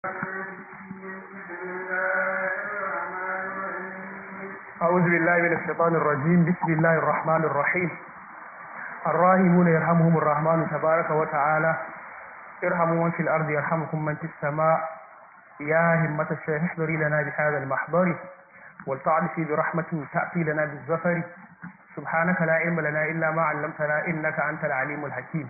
أعوذ بالله من الشيطان الرجيم بسم الله الرحمن الرحيم الراحمون يرحمهم الرحمن تبارك وتعالى ارحموا من في الأرض يرحمكم من في السماء يا همة الشيخ احضري لنا بهذا المحضر ولتعرفي برحمة تأتي لنا بالزفر سبحانك لا علم لنا إلا ما علمتنا إنك أنت العليم الحكيم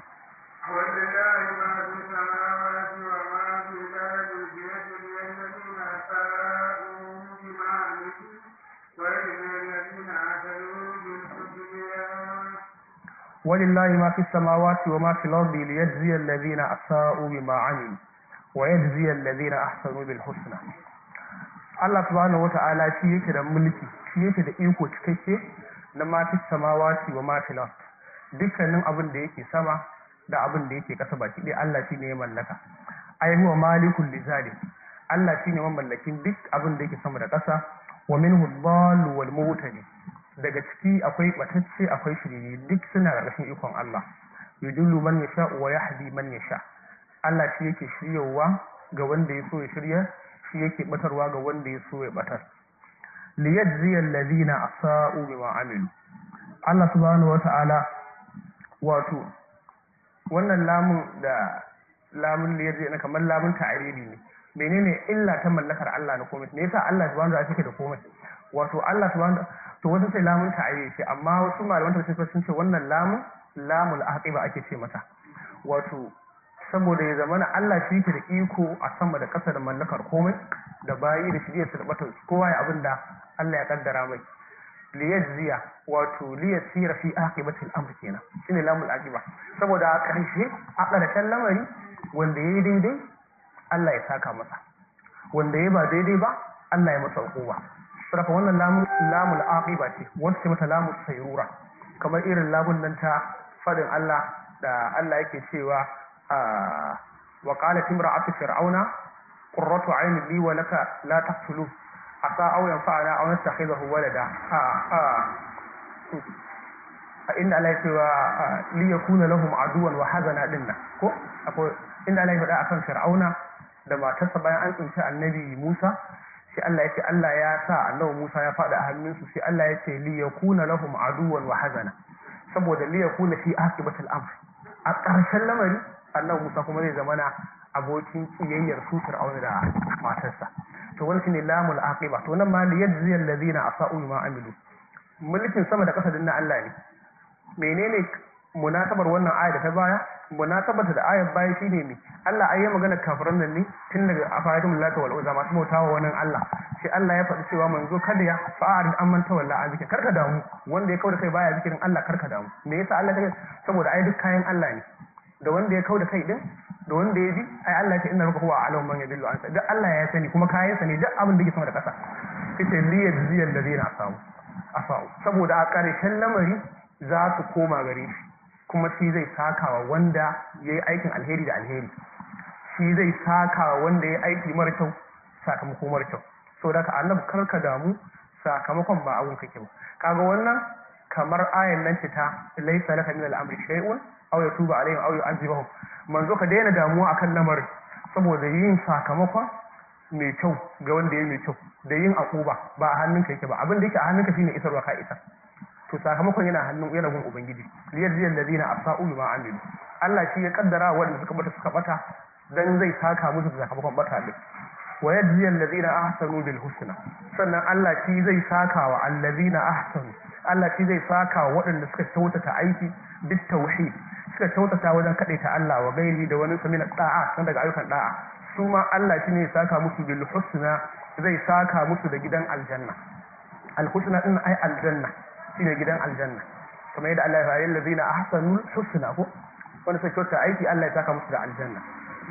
ولله ما في السماوات وما في الأرض بيده الذين أساءوا بما عملوا وإن الذين عملوا بالحسنى ولله ما في السماوات وما في الأرض ليجزي الذين أساءوا بما عملوا ويجزي الذين أحسنوا بالحسنى Allah subhanahu wata'ala shi yake da mulki shi yake da iko cikakke na ma fi samawati wa ma fi ard dukkanin abin da yake sama da abin da yake kasa baki ɗaya Allah shine ya mallaka ai huwa malikul lizalik Allah shine mamallakin duk abin da yake sama da kasa wa minhu dhallu wal muhtadi daga ciki akwai batacce akwai shirye duk suna ƙarƙashin ikon Allah yudullu man yasha wa yahdi man yasha Allah shi yake shiryawa ga wanda ya so ya shirya shi yake batarwa ga wanda ya so ya batar liyajziya alladhina asa'u bima amilu Allah subhanahu wata'ala wato wannan lamun da lamun liyajziya na kamar lamun ta'ariri ne menene illa ta mallakar Allah na komai me yasa Allah subhanahu wata'ala yake da komai wato Allah subhanahu to wasu sai lamun ta'ariri ce amma wasu malaman tafsir sun ce wannan lamun lamul aqiba ake ce mata wato saboda ya zamana Allah shi yake da iko a sama da ƙasa da mallakar komai da bayi da shirye su da kowa ya abin da Allah ya kaddara mai liyajziya wato liyasira fi aqibatil amr kenan shine lamul aqiba saboda a ƙarshe a ƙarshen lamari wanda yayi daidai Allah ya saka masa wanda yayi ba daidai ba Allah ya masa hukuma saboda wannan lamul lamul aqiba ce wanda ce mata lamul sayrura kamar irin lamun nan ta fadin Allah da Allah yake cewa وقالت امرأة فرعون قرة عين لي ولك لا تقتلوه عسى أو ينفعنا أو نتخذه ولدا إن الله يسوى ليكون لهم عدوا وحزنا لنا ko akwai inda Allah ya faɗa akan Fir'auna da matarsa bayan an tsinci annabi Musa sai Allah ya ce Allah ya sa annabi Musa ya faɗa a hannunsu sai Allah ya ce li yakuna lahum aduwan wa hazana saboda li yakuna fi aqibatil amr a ƙarshen lamari annabi Musa kuma zai zama na abokin kiyayyar su Fir'auna da matarsa to wani shine lamul aqiba to nan ma li yajzi allazina asa'u ma amilu mulkin sama da ƙasa din na Allah ne menene munasabar wannan aya da ta baya munasabar da ayar baya shine me Allah ai ya magana kafiran nan ne tun daga afayatul lata wal uzza masu bautawa wannan Allah sai Allah ya faɗi cewa manzo kada ya fa'arid amman tawalla a zikin karka damu wanda ya kauda kai baya zikirin Allah karka damu me yasa Allah ta saboda ai duk kayan Allah ne da wanda ya kauda kai din da wanda ya ji ai Allah ya ce inna rabbuka huwa a'lamu man yadillu an duk Allah ya sani kuma kayan sa ne duk abin da yake sama da ƙasa kace li yajziyal ladina asamu asau saboda a ƙarshen lamari za su koma gare shi kuma shi zai sakawa wanda ya yi aikin alheri da alheri shi zai sakawa wanda ya yi aiki mara kyau sakamako mara kyau so da ka annabi karka damu sakamakon ba abun kake ba kaga wannan kamar ayan nan ce ta laysa laka min al-amri shay'un aw yatuba alaihim aw yu'adhibuhum manzo ka daina damuwa akan lamarin saboda yin sakamakon mai kyau ga wanda ya mai kyau da yin akuba ba a hannunka yake ba abin da yake a hannunka shine isarwa ka isar to sakamakon yana hannun yana gun ubangiji liyajzi alladhina asa'u bima amilu Allah shi ya kaddara wanda suka bata suka bata dan zai saka musu da sakamakon bata din wa yajzi alladhina ahsanu bil husna sannan Allah shi zai saka wa alladhina ahsanu Allah shi zai saka wa waɗanda suka kyautata aiki bit tauhid suka kyautata wajen kadaita Allah wa gairi da wani samina da'a san daga ayyukan da'a su ma Allah shi ne ya saka musu bil husna zai saka musu da gidan aljanna al husna din ai aljanna shine gidan aljanna kamar yadda Allah ya fara yin lazina ahsanul husna ko wanda sai kyauta aiki Allah ya saka musu da aljanna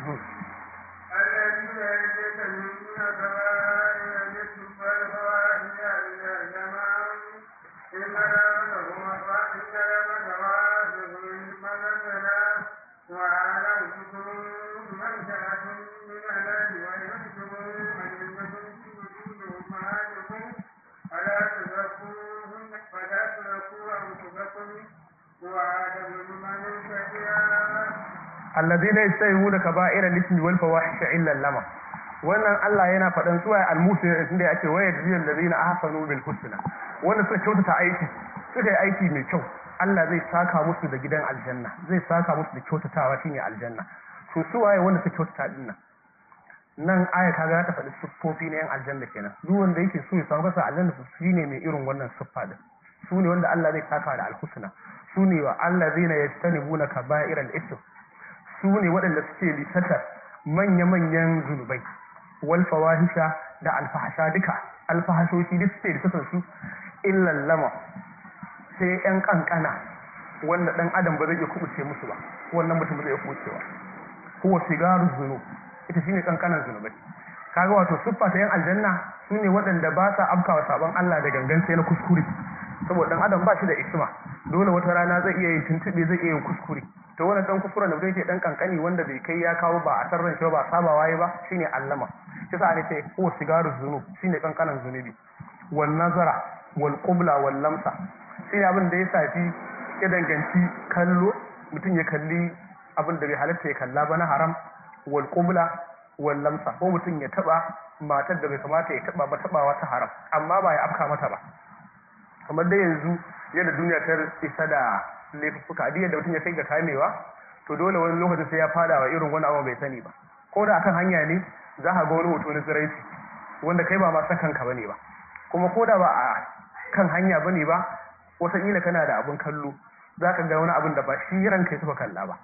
الذين يجتنبون كبائر الإثم والفواحش إلا الجماعة إلا لهم إن لهم توافهم مغفرة وعلى أنفسهم منشأة من الناس ويحسبون أنكم تجدون أمهاتكم فلا تزكوهن فلا تزكوا أنفسكم وآدم من شهد alladhina yastahibuna kaba'ira al-ithmi wal fawahisha illa lama wannan Allah yana faɗan suwa al-musin inda ya ce wa yajzil ladina ahsanu bil husna wanda suka kyautata aiki suka yi aiki mai kyau Allah zai saka musu da gidan aljanna zai saka musu da kyautatawa shine aljanna to su waye wanda suka kyautata din nan nan aya kaga ta faɗi siffofi na yan aljanna kenan duk wanda yake so ya samu kasa aljanna su shine mai irin wannan siffa din su ne wanda Allah zai saka da alhusna su ne wa allazina yastanibuna kaba'iral ism su ne waɗanda suke lisata manya-manyan zunubai wal fawahisha da alfahasha duka alfahashoshi duk suke lisatan su illal lama sai yan kankana wanda dan adam ba zai iya kubuce musu ba wannan mutum ba zai iya kubucewa huwa sigaru zunub ita shine kankanan zunubai kaga wato siffa ta yan aljanna su ne waɗanda ba sa afkawa sabon Allah da gangan sai na kuskure saboda dan adam ba shi da isma dole wata rana zai iya yin tuntube zai iya yin kuskure to wannan dan kuskuren da zai ce dan kankani wanda bai kai ya kawo ba a sarran shi ba saba waye ba shine allama shi sa ne ce huwa sigaru zunub shine kankanan zunubi wal nazara wal qubla wal lamsa shine abin da ya safi ya danganci kallo mutum ya kalli abin da bai halatta ya kalla ba na haram wal qubla wal lamsa ko mutum ya taba matar da bai kamata ya taba ba tabawa ta haram amma ba ya afka mata ba kamar da yanzu yadda duniya ta isa da laifuka duk yadda mutum ya kai ga kamewa to dole wani lokacin sai ya fada wa irin wani abu bai sani ba ko da akan hanya ne za ka ga wani hoto na tsiraici wanda kai ba ma sakan ka bane ba kuma ko da ba a kan hanya bane ba wataƙila kana da abin kallo za ka ga wani abin da ba shi ranka ya suka kalla ba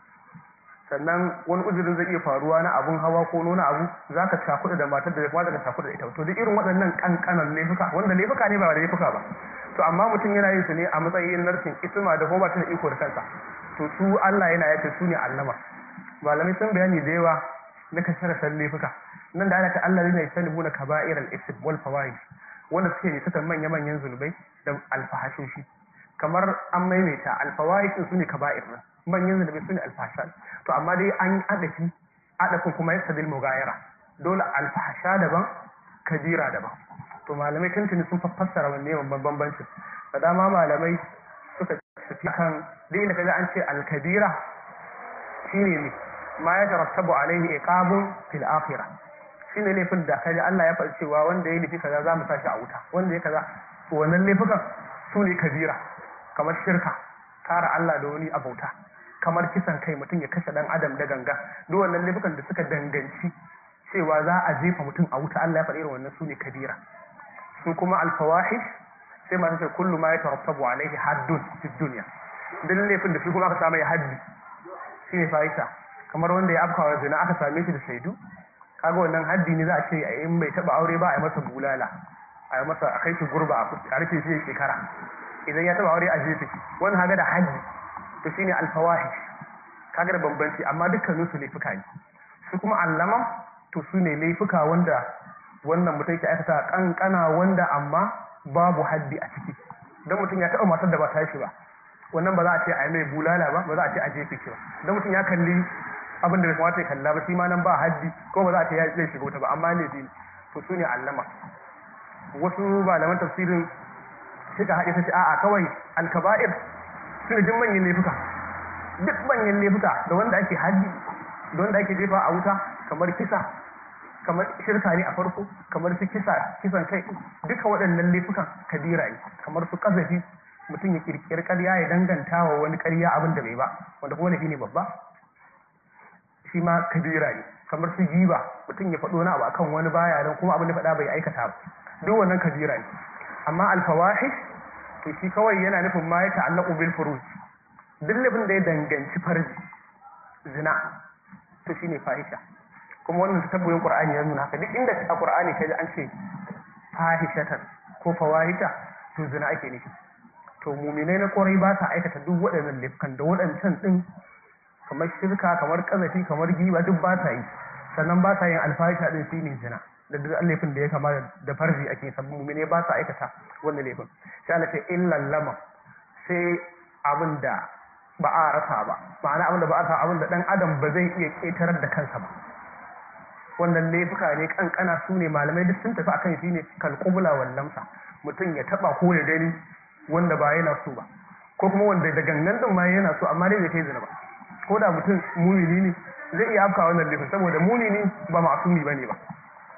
sannan wani uzurin zai iya faruwa na abun hawa ko nuna abu za ka cakuɗa da matar da ya kamata ka cakuɗa da ita to duk irin waɗannan ƙanƙanan laifuka wanda laifuka ne ba da laifuka ba to amma mutum yana yin su ne a matsayin narkin isma da kuma ba ta da iko da kansa to su Allah yana yace su ne allama malamai sun bayani da yawa na kasar san laifuka nan da ana ta Allah ne sani buna kaba'ir al-ism wal fawahish wanda suke ne suka manya manyan zunubai da alfahashoshi kamar an maimaita alfawahish su ne kaba'ir manyan zunubai su ne alfahasha to amma dai an yi adafi adafin kuma ya sadil mugayara dole alfahasha daban kabira daban to malamai tuntuni sun fassara wanne babban bambanci da dama malamai suka tafi kan duk inda kaga an ce alkabira shine ne ma ya tarattabu alaihi iqabun fil akhirah shine laifin da kaji Allah ya faɗi cewa wanda ya nufi kaza za mu sashi a wuta wanda ya kaza to wannan laifukan su ne kabira kamar shirka kara Allah da wani abauta kamar kisan kai mutum ya kashe dan adam da ganga duk wannan laifukan da suka danganci cewa za a jefa mutum a wuta Allah ya faɗi irin wannan su ne kabira su kuma alfawahish sai masu ce kullu ma ya tarattabu alaihi haddun fi dunya dan laifin da shi kuma aka samu ya haddi shi ne fahisha kamar wanda ya afkawa zina aka same shi da shaidu kaga wannan haddi ne za a ce in bai taba aure ba a yi masa bulala a yi masa a kai shi gurba a rufe shi shekara idan ya taba aure a jefe shi wannan haga da haddi to shine alfawahish kaga da bambanci amma dukkanin su laifuka ne su kuma allama to su ne laifuka wanda wannan mutum ke aikata kankana wanda amma babu haddi a ciki don mutum ya taɓa matar da ba ta shi ba wannan ba za a ce a yi mai bulala ba ba za a ce a jefe shi ba don mutum ya kalli abin da bai kamata ya kalla ba shi ma nan ba haddi ko ba za a ce ya zai shiga wuta ba amma ne ne to su ne allama wasu malaman tafsirin suka haɗe ta ce a'a kawai alkaba'ir su ne jin manyan laifuka duk manyan laifuka da wanda ake haddi da wanda ake jefa a wuta kamar kisa kamar shirka ne a farko kamar su kisa kisan kai duka waɗannan laifukan kabira ne kamar su kazafi mutum ya kirkiri ƙarya ya danganta wa wani ƙarya abin da bai ba wanda kuma laifi ne babba shi ma kabira ne kamar su giba mutum ya faɗo na abu akan wani baya don kuma abin da faɗa bai aikata ba duk wannan kabira ne amma alfawahish to shi kawai yana nufin ma ya ta'allaqu bil furuj duk laifin da ya danganci farji zina to shine fahisha kuma wannan ta tabbuyin qur'ani ya nuna haka duk inda a qur'ani kai an ce fahishatan ko fawahisha to zina ake nufi to muminai na kwarai ba sa aikata duk waɗannan laifukan da waɗancan ɗin kamar shirka kamar ƙazafi kamar giba duk ba sa yi sannan ba sa yin alfahisha ɗin shi ne zina da duk laifin da ya kama da farji ake sabbin muminai ba sa aikata wannan laifin sai Allah ce illan lama sai abin da ba a rasa ba ma'ana abin da ba a rasa abin da ɗan adam ba zai iya ƙetarar da kansa ba wannan laifuka ne kankana su ne malamai duk sun tafi akan shi ne kalkubula wallamsa mutum ya taba ko ya gani wanda ba yana so ba ko kuma wanda da gangan din ma yana so amma dai bai kai zina ba ko da mutum mumini ne zai iya afka wannan laifin saboda mumini ba ma'asumi bane ba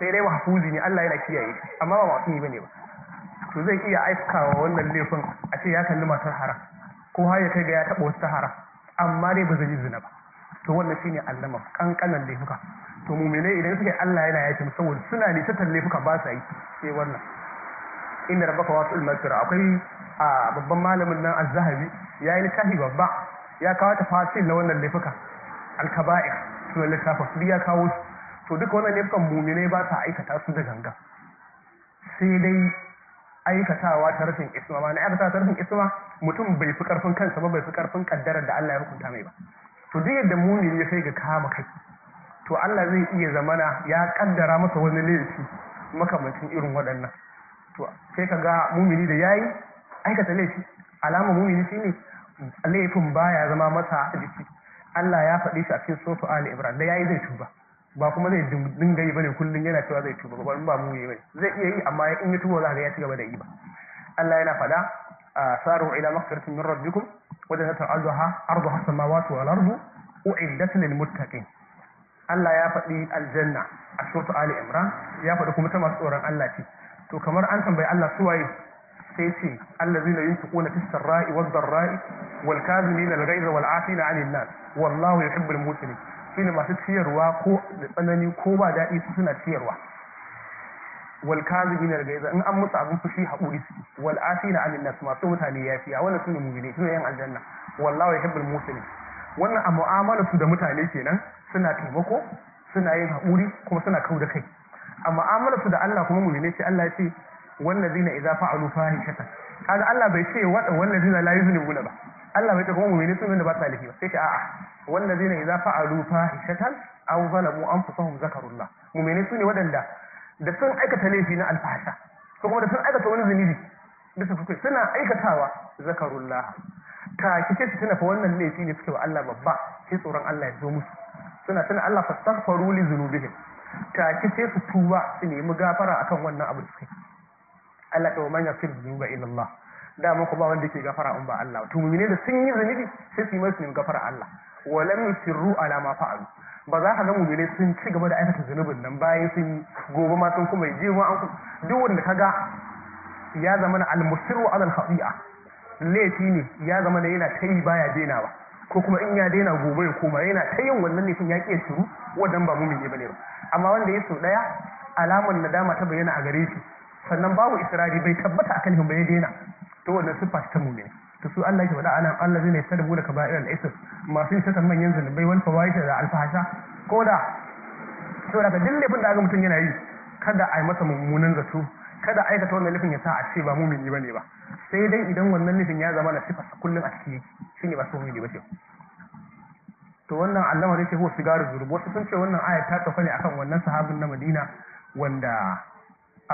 sai dai mahfuzi ne Allah yana kiyaye shi amma ba masu yi bane ba to zai iya aikawa wannan laifin a ce ya kalli matar haram ko har ya kai ga ya taɓa wasu haram amma dai ba zai yi zina ba to wannan shine allama kankanan laifuka to mu'minai idan suka yi Allah yana yafe musu saboda suna nisatar laifuka ba sa yi sai wannan inda rabbaka wasu ilmafira akwai a babban malamin nan az-zahabi ya yi littafi babba ya kawo tafasil na wannan laifuka al-kaba'ir sunan littafin duk ya kawo su to duka wannan laifukan mu'minai ba sa aikata su da ganga sai dai aikatawa ta rashin isma ma na aikata ta rashin isma mutum bai fi karfin kansa ba bai fi karfin kaddarar da Allah ya hukunta mai ba to duk yadda mumini ya kai ga kama kai to Allah zai iya zamana ya kaddara masa wani laifi makamancin irin waɗannan to sai ka ga mumini da yayi aikata laifi alama mumini shine laifin baya zama masa jiki Allah ya faɗi shi a cikin sura Ali Ibrahim da yayi zai tuba ba kuma zai dinga yi bane kullun yana cewa zai tuba ba ba mu yi bane zai iya yi amma in ya tuba za ga ya ci gaba da yi ba Allah yana faɗa saru ila maghfiratin min rabbikum wa jannatin arduha arduha samawati wal ardu u'iddat lil muttaqin Allah ya faɗi aljanna a suratu Ali Imran ya faɗi kuma ta masu tsoron Allah ce to kamar an tambayi Allah su waye sai ce allazina yunfiquna fis sarra'i wad dharra'i wal kadhimina al ghayza wal 'afina 'anil nas wallahu yuhibbul muhsinin shine masu ciyarwa ko da tsanani ko ba daɗi su suna ciyarwa wal kadhibina al ghayza in an musu abin fushi haƙuri su wal 'afina 'anil nas masu mutane yafiya wannan sune mu'mini sune yan aljanna wallahu yuhibbul muhsinin wannan a mu'amalar su da mutane kenan suna taimako suna yin haƙuri kuma suna kau da kai a mu'amalar su da Allah kuma mu'mini sai Allah ya ce wallazina idza fa'alu fahishatan kaga Allah bai ce wada wallazina la yuznibuna ba Allah bai ce kuma mu'mini sun da ba sa laifi ba sai ce a'a wallazina idza fa'alu fahishatan aw zalamu anfusahum zakarullah mu'mini sune wadanda da sun aikata laifi na alfahasha ko kuma da sun aikata wani zunubi da su kuke suna aikatawa zakarullah ta kike su tuna fa wannan laifi ne suke wa Allah babba sai tsoron Allah ya zo musu suna tuna Allah fastaghfaru li dhunubihim ta kike su tuba su nemi gafara akan wannan abu da suke Allah ta man yaghfir dhunuba illa Allah da mun ba wanda yake gafara in ba Allah to mu'mine da sun yi zunubi sai su yi masu nemi gafara Allah wa lam yusirru ala ma fa'alu ba za ka ga mu'mine sun ci gaba da aikata zunubin nan bayan sun yi gobe ma sun kuma yi ma an duk wanda kaga ya zama na al-musirru ala al-khati'a laifi ne ya zama da yana ta yi baya denawa ko kuma in ya daina gobe ya koma yana ta yin wannan laifin ya ƙi shiru wannan ba mumini bane ba amma wanda ya so daya alamar nadama ta bayyana a gare shi sannan babu israri bai tabbata akan hin bai daina to wannan sifa ta mumini to su Allah ke faɗa anan Allah zai ne sadabu da kaba'ir al-ism masu yin satan manyan zunubai wal fawahisha da alfahasha ko da saboda ka duk laifin da aka mutum yana yi kada a yi masa mummunan zato kada aikata wannan laifin ya sa a ce ba mumini bane ba sai dai idan wannan laifin ya zama na sifa kullum a ciki yake shine ba su mumini ba ce to wannan allama zai ce ko sigaru zurub wasu sun ce wannan ayat ta tafi ne akan wannan sahabin na Madina wanda a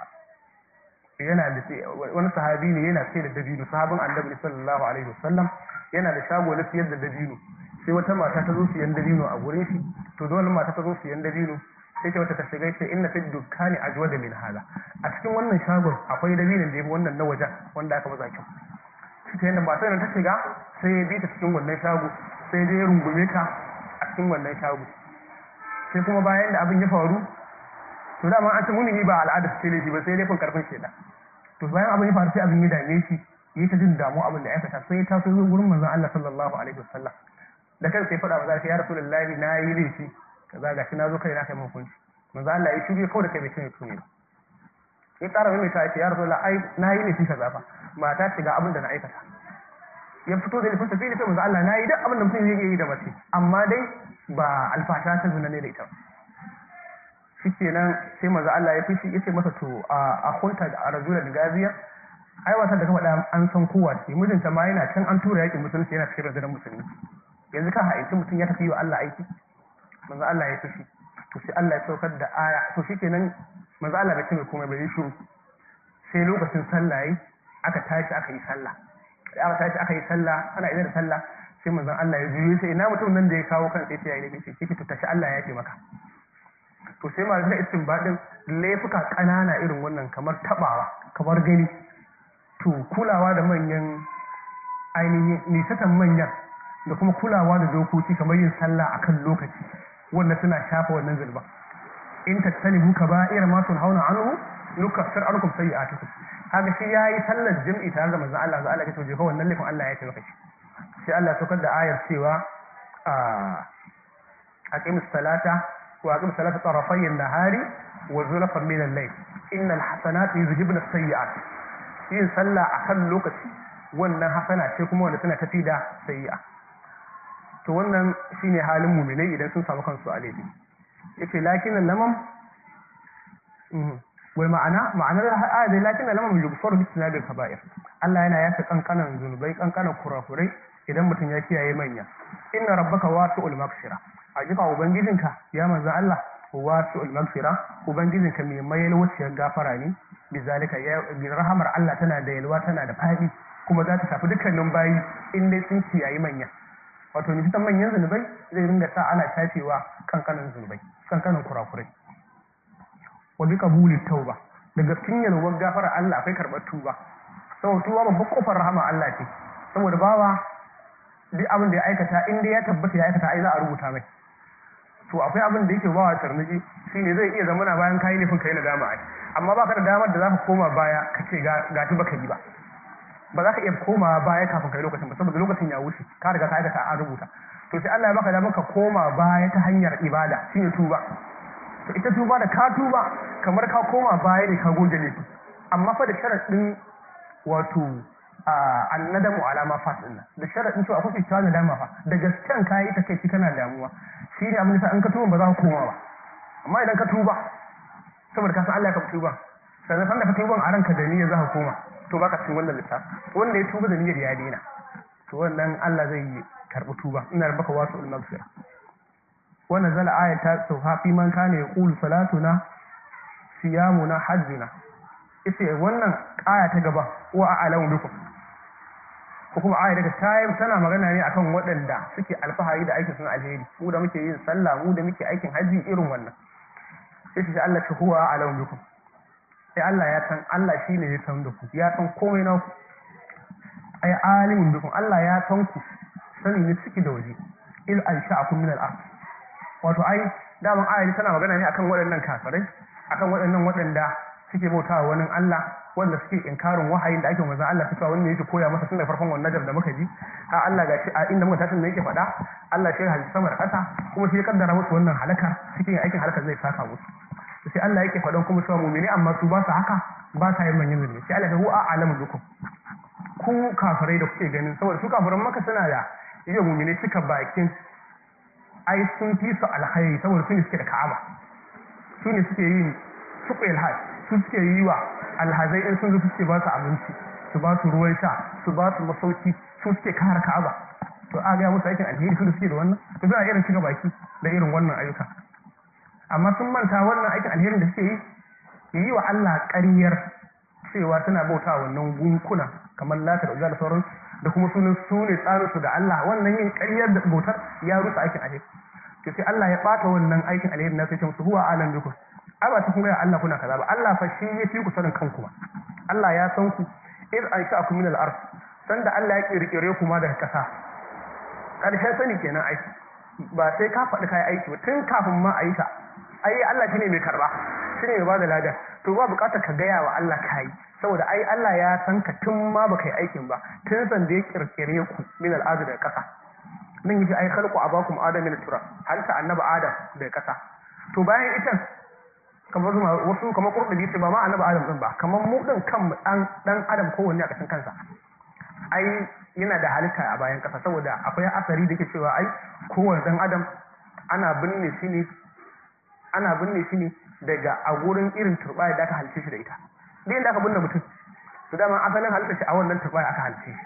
yana da wani sahabi ne yana sai da dabino sahabin annabi sallallahu alaihi wasallam yana da shago na siyar da dabino sai wata mata ta zo siyan dabino a gurin shi to da wannan mata ta zo siyan dabino sai ta wata ta shiga sai inna fi dukkani ajwada min hada a cikin wannan shagon akwai dabinin da yafi wannan na wajen wanda aka baza kyau cikin yadda matar ta shiga sai ya bi ta cikin wannan shago sai dai ya rungume ta a cikin wannan shago sai kuma bayan da abin ya faru to dama an ce mumini ba al'ada su ce laifi ba sai laifin karfin sheda to bayan abin ya faru sai abin ya dame shi ya ta jin damu abin da ya aikata sai ya taso zo gurin manzon Allah sallallahu alaihi wasallam da kansa ya faɗa wa zai ya rasulullahi na yi laifi kaza ga shi na zo kai na kai mun hukunci manzon Allah ya shirye kawai da kai bai ce mai ba ya tsara mai ta ce ya rasulullahi ai na yi laifi kaza fa mata ce ga abin da na aikata ya fito da laifin sa sai ya ce manzon Allah na yi duk abin da mutum zai yi da mace amma dai ba alfasha ta zina ne da ita shikenan sai manzo Allah ya fishi yace masa to a hunta da rajulan gaziya ai wata da kuma an san kowa ce mijinta ma yana can an tura yakin musulunci yana cikin rundunar musulmi yanzu ka haici mutum ya tafi wa Allah aiki manzo Allah ya fishi to sai Allah ya saukar da aya to shikenan manzo Allah bai ce mai komai bai shiru sai lokacin sallah yi aka tashi aka yi sallah da aka tashi aka yi sallah ana idan da sallah sai manzon Allah ya juyo sai ina mutum nan da ya kawo kansa sai ya yi laifi sai to tashi Allah ya ce maka to sai ma da istinbadin laifuka ƙanana irin wannan kamar tabawa kamar gani to kulawa da manyan ainihin nisatan manyan da kuma kulawa da dokoki kamar yin sallah akan lokaci wannan suna shafa wannan zulba in tattalibu kaba'ira ma tunhauna anhu nukaffir ankum sayyi'atikum kaga shi yayi sallar jami'i tare da manzon Allah Allah ya ce je fa wannan laifin Allah ya ce maka shi sai Allah saukar da ayar cewa a aqimus salata wa aqimus salata tarafay an-nahari wa zulfan min al-layl innal hasanati yuzhibna as-sayyi'at yin sallah akan lokaci wannan hasana ce kuma wanda tana tafi da sayyi'a to wannan shine halin mu'minai idan sun samu kansu a laifi yace lakin lamam wai ma'ana ma'anar ayat lakin lamam yughfaru bi sinabil kaba'ir Allah yana yafe kankanan zunubai kankanan kurakurai idan mutum ya kiyaye manya inna rabbaka wasi'ul maghfira hakika ubangijinka ya manzo Allah wasi'ul maghfira ubangijinka mai mayar wuciyar gafara ne bizalika ya rahamar Allah tana da yalwa tana da fadi kuma za ta shafi dukkanin bayi in dai sun kiyaye manya wato ni fitan manyan zunubai zai ringa sa ana shafewa kankanin zunubai kankanin kurakurai wa bi qabuli tauba daga cikin yalwar gafara Allah akwai karɓar tuba saboda tuba babbar kofar rahama Allah ce saboda bawa duk abin da ya aikata in dai ya tabbata ya aikata ai za a rubuta mai to akwai abin da yake bawa tarniji shine zai iya zama bayan kayi nufin kai na dama ai amma baka da damar da zaka koma baya ka ce ga ga baka yi ba ba za ka iya koma baya kafin kai lokacin ba saboda lokacin ya wuce ka riga ka aikata an rubuta to sai Allah ya baka damar ka koma baya ta hanyar ibada shine tuba to ita tuba da ka tuba kamar ka koma baya ne ka goge laifi amma fa da sharadin wato annadamu alama fas din nan da sharadin cewa akwai kyakkyawan nadama fa da gasken kayi ta kai kana damuwa shi ne abin da in ka tuba ba za ka koma ba amma idan ka tuba saboda ka san Allah ya ka tuba sannan san da ka tuba a ranka da niyyar za ka koma to baka cikin wannan lissafi wanda ya tuba da niyyar ya daina to wannan Allah zai yi karbi tuba ina rabaka wasu ulmaghfira wannan zala aya ta sauka fi man kana yaqulu salatuna siyamuna hajjuna ita wannan aya ta gaba wa a'lamu bikum ko kuma aya daga tayin tana magana ne akan waɗanda suke alfahari da aikin sun alheri mu da muke yin sallah mu da muke aikin haji irin wannan sai shi Allah ta huwa a'lamu bikum sai Allah ya san Allah shine ya san da ku ya san komai na ku ai alimun bikum Allah ya san ku sani ne ciki da waje il ansha'akum min al-ard wato ai daman aya tana magana ne akan waɗannan kafirai akan waɗannan waɗanda suke bautawa wani Allah wanda suke inkarin wahayin da ake manzon Allah suka wanda yake koya masa tun da farkon wannan najar da muka ji ha Allah gashi a inda muka tashi ne yake faɗa Allah shi ya sama da ƙasa kuma shi ya kaddara musu wannan halaka cikin aikin halaka zai saka musu sai Allah yake faɗan kuma cewa mu'mini amma su ba su haka ba sa yin manyan zulmi sai Allah ya huwa a'lamu bikum ku kafirai da kuke ganin saboda su kafiran maka suna da iya mu'mini suka bakin ai sun fi su alkhairi saboda su ne suke da Ka'aba su ne suke yin suqil hajj su suke yi wa alhazai in sun zo suke ba su abinci su ba su ruwan sha su ba su masauki su suke kare ka'aba to a ga musu aikin alheri su da suke da wannan to suna irin shiga baki da irin wannan ayyuka amma sun manta wannan aikin alherin da suke yi yi wa Allah ƙaryar cewa suna bauta wannan gunkuna kamar lata da da sauran da kuma sunan su ne tsarin su da Allah wannan yin ƙaryar da bautar ya rusa aikin alheri to sai Allah ya bata wannan aikin alheri na sai ce musu huwa alam bikum ai ba ta kuma Allah kuna kaza ba Allah fa shi ya fi ku sanin kanku ba Allah ya san ku iz ansha'akum min al-ard sanda Allah ya kirkire ku ma daga kasa karshen sani kenan ai ba sai ka faɗi kai aiki ba tun kafin ma a yi ta ai Allah shine mai karba shine mai bada lada to ba buƙatar ka gaya wa Allah kai saboda ai Allah ya san ka tun ma baka yi aikin ba tun san da ya kirkire ku min al-ard daga kasa nan yace ai khalqu abakum adam min turab halitta annabi adam daga kasa to bayan ita kamar wasu kamar kurɗi ce ba ma annabi adam din ba kamar mu din kan dan dan adam kowanne a ƙasan kansa ai yana da halitta a bayan ƙasa saboda akwai asari da ke cewa ai kowane dan adam ana binne shi ne ana binne shi ne daga a gurin irin turbaya da aka halice shi da ita duk inda aka binne mutum to dama asalin halitta shi a wannan turbaya aka halice shi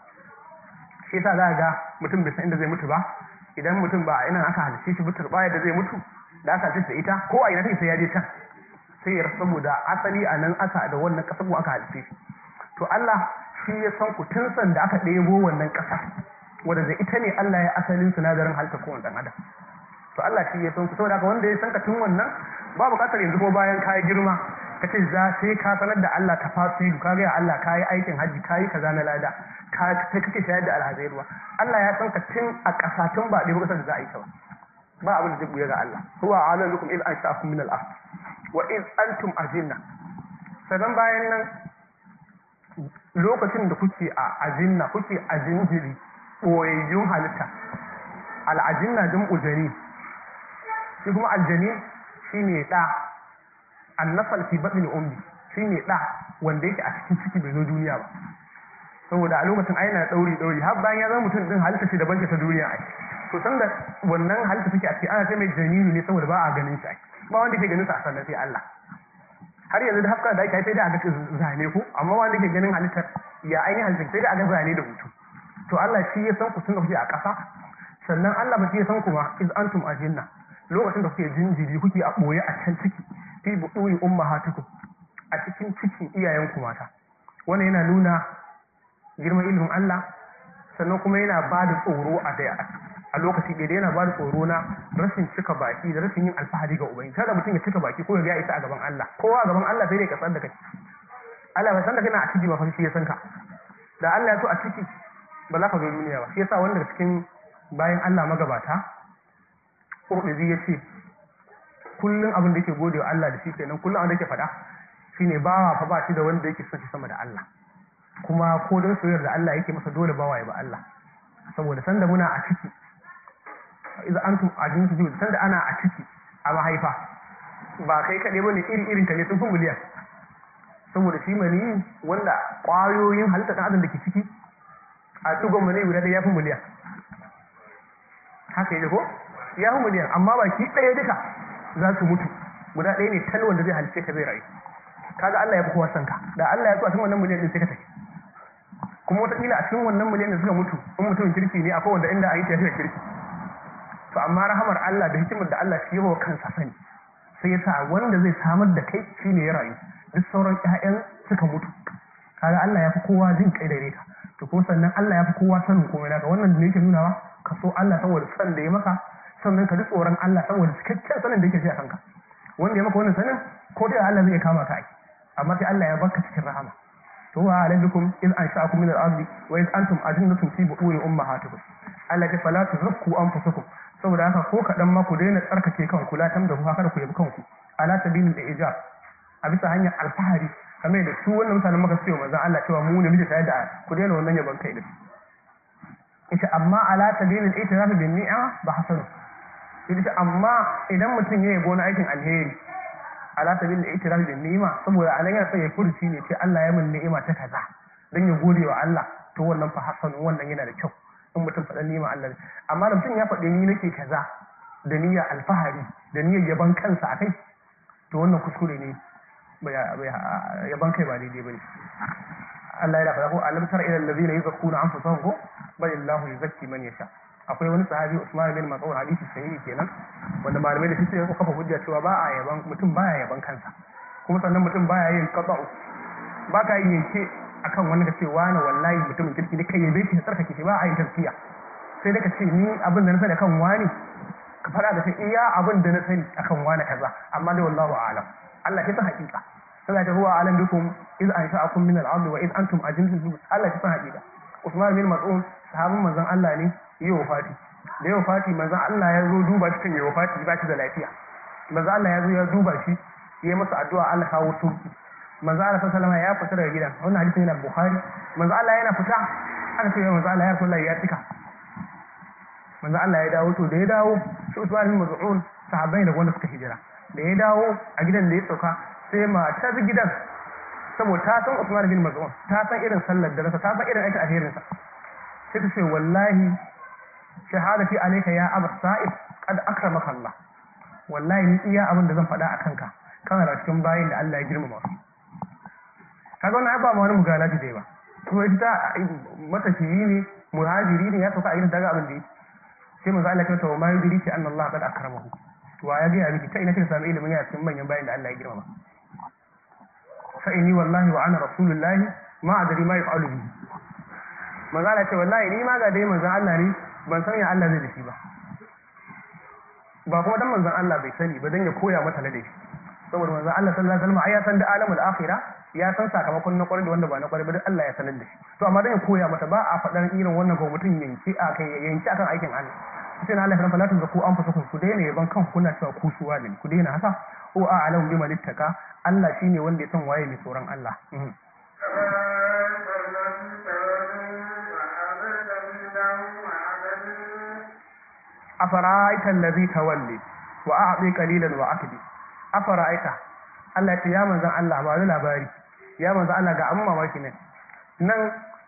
shi yasa za ga mutum bai san inda zai mutu ba idan mutum ba a ina aka halice shi ba turbaya da zai mutu da aka halice ita ko a ina take sai ya je can sai ya saboda asali a nan aka da wannan kasar aka halice shi to Allah shi ya san ku tun san da aka ɗebo wannan ƙasa wanda da ita ne Allah ya asalin sinadarin halitta kowane ɗan adam to Allah shi ya san ku saboda haka wanda ya san ka tun wannan ba buƙatar yanzu ko bayan ka girma ka ce za sai ka sanar da Allah ta fasiru ka gaya Allah ka yi aikin hajji ka yi kaza na lada ka sai kake shayar da alhazai ruwa Allah ya san ka tun a ƙasa tun ba ɗebo ƙasar da za a yi ta ba ba abin da zai buya ga Allah huwa alam bikum id ansha'akum min al-ard wa id antum ajinna sanan bayan nan lokacin da kuke a ajinna kuke ajinjiri boyayyun halitta al-ajinna jam'u jani shi kuma aljani shine da annasal fi batni ummi shine da wanda yake a cikin ciki bai zo duniya ba saboda a lokacin ai na dauri dauri har bayan ya zama mutum din halitta ce daban ce ta duniya ai to san da wannan halitta take a cikin ana sai mai janini ne saboda ba a ganin shi ai ba wanda ke ganin sa a sannan sai Allah har yanzu da hafka da ake sai da a ga zane ko amma wanda ke ganin halittar ya ainihin halittar sai da a ga zane da hutu to Allah shi ya san ku tun da kuke a ƙasa sannan Allah ba shi ya san kuma iz antum ajinna lokacin da kuke jinjiri kuke a ɓoye a can ciki fi buɗuri ummahatukum a cikin cikin iyayenku mata wannan yana nuna girman ilimin Allah sannan kuma yana ba da tsoro a daya a lokaci ɗaya yana ba da tsoro na rashin cika baki da rashin yin alfahari ga ubangiji kada mutum ya cika baki ko ya isa a gaban Allah kowa a gaban Allah sai dai ka san da kai Allah bai san da kana a ciki ba fa shi ya san ka da Allah ya so a ciki ba za ka zo duniya ba shi yasa wanda daga cikin bayan Allah magabata Qurtubi ya ce kullum abin da yake gode wa Allah da shi kenan kullum abin da yake faɗa shine bawa fa ba shi da wanda yake son shi sama da Allah kuma ko don soyayyar da Allah yake masa dole bawa ya ba Allah saboda sanda muna a ciki idan antum ajin su sanda ana a ciki a mahaifa ba kai kaɗai bane iri irin ka ne sun fi miliyan saboda shi mani wanda ƙwayoyin halitta ɗan adam da ke ciki a tsugon mani guda ɗaya ya fi miliyan haka yi ko ya fi miliyan amma baki ɗaya duka za su mutu guda ɗaya ne tal wanda zai halice ka zai rayu kaga Allah ya fi kowa sanka da Allah ya so a cikin wannan miliyan din sai ka tafi kuma wataƙila a cikin wannan miliyan da suka mutu in mutumin kirki ne akwai wanda inda a yi tafiya kirki to amma rahamar Allah da hikimar da Allah shi yawa kansa sani sai ya sa wanda zai samar da kai shi ne ya rayu duk sauran ƴaƴan suka mutu kaga Allah ya fi kowa jin kai da ka to kuma sannan Allah ya fi kowa sanin komai naka wannan da yake nunawa ka so Allah saboda san da ya maka sannan ka ji tsoron Allah saboda cikakken sanin da yake shi a kanka wanda ya maka wannan sanin ko da Allah zai kama ka ai amma sai Allah ya baka cikin rahama to wa alaikum in ansha'akum min al-ardi wa in antum ajinnatun fi bu'uri ummahatikum Allah ya fala tuzakku anfusakum saboda haka ko kadan ma ku daina tsarkake kanku la tam da ku haka ku yabi kanku ala sabilil ijab a bisa hanyar alfahari kamar da su wannan mutanen maka cewa manzon Allah cewa mu ne muke tare da ku daina wannan yaban kai din ita amma ala sabilil itiraf bin ni'a ba hasanu ita amma idan mutum ya yabo na aikin alheri ala sabil da itiraf da ni'ima saboda anan yana son ya furci ne ce Allah ya min ni'ima ta kaza dan ya gode wa Allah to wannan fa hasan wannan yana da kyau in mutum faɗa ni'ima Allah ne amma da mutum ya faɗi ni nake kaza da niyyar alfahari da niyyar yaban kansa akai to wannan kuskure ne yaban kai ba daidai bane Allah ya faɗa ko alam tara ila allazina yuzakkuna anfusahum ko bal illahu yuzakki man yasha akwai wani sahabi Usman bin Mas'ud hadisi sahihi kenan wanda malamai da suke kafa hujja cewa ba a yaban mutum baya yaban kansa kuma sannan mutum baya yin qata'u ba ka yin yanke akan wani da ce wani wallahi mutumin kirki ne kai yabe shi tsarkake shi ba a yin tafsiya sai da ka ce ni abin da na sani akan wani ka fara da kai iya abin da na sani akan wani kaza amma dai wallahu a'lam Allah ya san hakika sai ta huwa alam bikum iz ansha'akum min al-ard wa iz antum ajintum Allah ya san hakika Usman bin Mas'ud sahabin manzon Allah ne yi wafati da yi wafati manzan Allah ya zo duba cikin yi wafati ba shi da lafiya manzan Allah ya zo ya duba shi ya yi masa addu'a Allah kawo sauki manzan Allah sallallahu ya fita daga gidan wannan hadisin yana Bukhari manzan Allah yana fita aka ce manzan Allah ya Rasulullah ya tika manzan Allah ya dawo to da ya dawo shi Usman bin Maz'un sahabbai da wanda suka hijira da ya dawo a gidan da ya sauka sai matar gidan saboda ta san Usman bin Maz'un ta san irin sallar da ta san irin aikin alherinsa sai ta ce wallahi shahadati alayka ya aba sa'id qad akramaka Allah wallahi ni iya abin da zan faɗa akan ka kana da cikin bayin da Allah ya girmama su kaga wannan ba ma wani mugalaji dai ba to ita matafiyi ne muhajiri ne ya sauka a gidan daga abin da yake sai manzo Allah ya ce wa ma yudiri ki anna Allah qad akramahu to ya ga ya miki ta ina kika samu ilimin ya cikin manyan bayin da Allah ya girmama fa inni wallahi wa ana rasulullahi ma adri ma yaf'alu bihi manzo Allah ya ce wallahi ni ma ga dai manzon Allah ne ban san ya Allah zai da shi ba ba kuma dan manzon Allah bai sani ba dan ya koya mata ladabi saboda manzon Allah sallallahu alaihi wasallam ai ya san da alamul akhirah ya san sakamakon na kwarai da wanda ba na kwarai ba dan Allah ya sanar da shi to amma dan ya koya mata ba a faɗan irin wannan ga mutum yanki a kai yanki akan aikin Allah sai na Allah ya fara tun zaku an fasa ku daina yaban kan kuna cewa ku suwa ne ku daina haka ko a alam bi malittaka Allah shine wanda ya san waye mai tsoron Allah afara'aita allazi tawalli wa a'ti qalilan wa akdi afara'aita Allah ya ce ya manzon Allah ba labari ya manzon Allah ga amma mamaki ne nan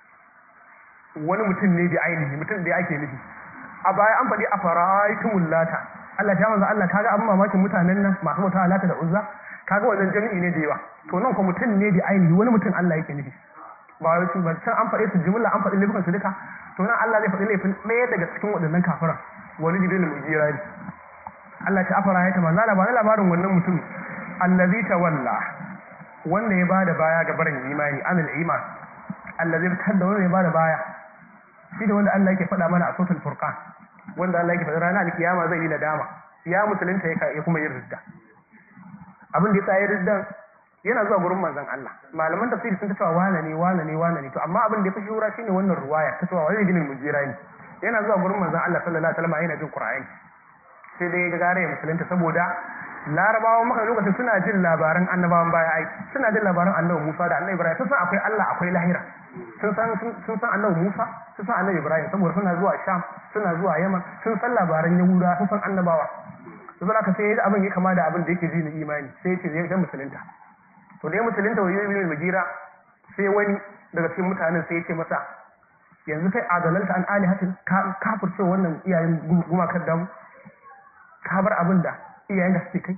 wani mutum ne da ainihi mutum da ake nufi a baya an faɗi afara'aitumul lata Allah ya manzon Allah kaga amma mamakin mutanen nan masu mutawa lata da uzza kaga wannan jami'i ne da yawa to nan ko mutum ne da ainihi wani mutum Allah yake nufi ba wai su ba can an faɗe su jumla an faɗi laifukan su duka to nan Allah zai faɗi laifin ɗaya daga cikin waɗannan kafiran wani jibin mujira ne Allah ta afara ya tamma zala ba na labarin wannan mutum allazi tawalla wanda ya bada baya ga barin imani anil iman allazi tadda wanda ya bada baya shi da wanda Allah yake faɗa mana a suratul furqan wanda Allah yake faɗa ranar alkiyama zai yi nadama ya musulunta ya kuma yin ridda abin da ya tsaye riddan yana zuwa gurin manzon Allah malaman tafsiri sun tattawa wane ne wane ne wane ne to amma abin da ya fi shura shine wannan ruwaya ta cewa wani ginin mujira ne yana zuwa gurin manzon Allah sallallahu alaihi wasallam yana jin Qur'ani sai dai ga gare musulunta saboda larabawan maka lokacin suna jin labaran annabawan baya ai suna jin labaran annabi Musa da annabi Ibrahim sun san akwai Allah akwai lahira sun san sun san annabi Musa sun san annabi Ibrahim saboda suna zuwa Sham suna zuwa Yaman sun san labaran Yahuda sun san annabawa saboda haka sai abin ya kama da abin da yake ji na imani sai ya ce zai musulunta to da ya musulunta wa yi magira sai wani daga cikin mutanen sai ya ce masa yanzu kai adalalta an alihatin kafir ce wannan iyayen gumakar damu ka bar abin da iyayen da suke kai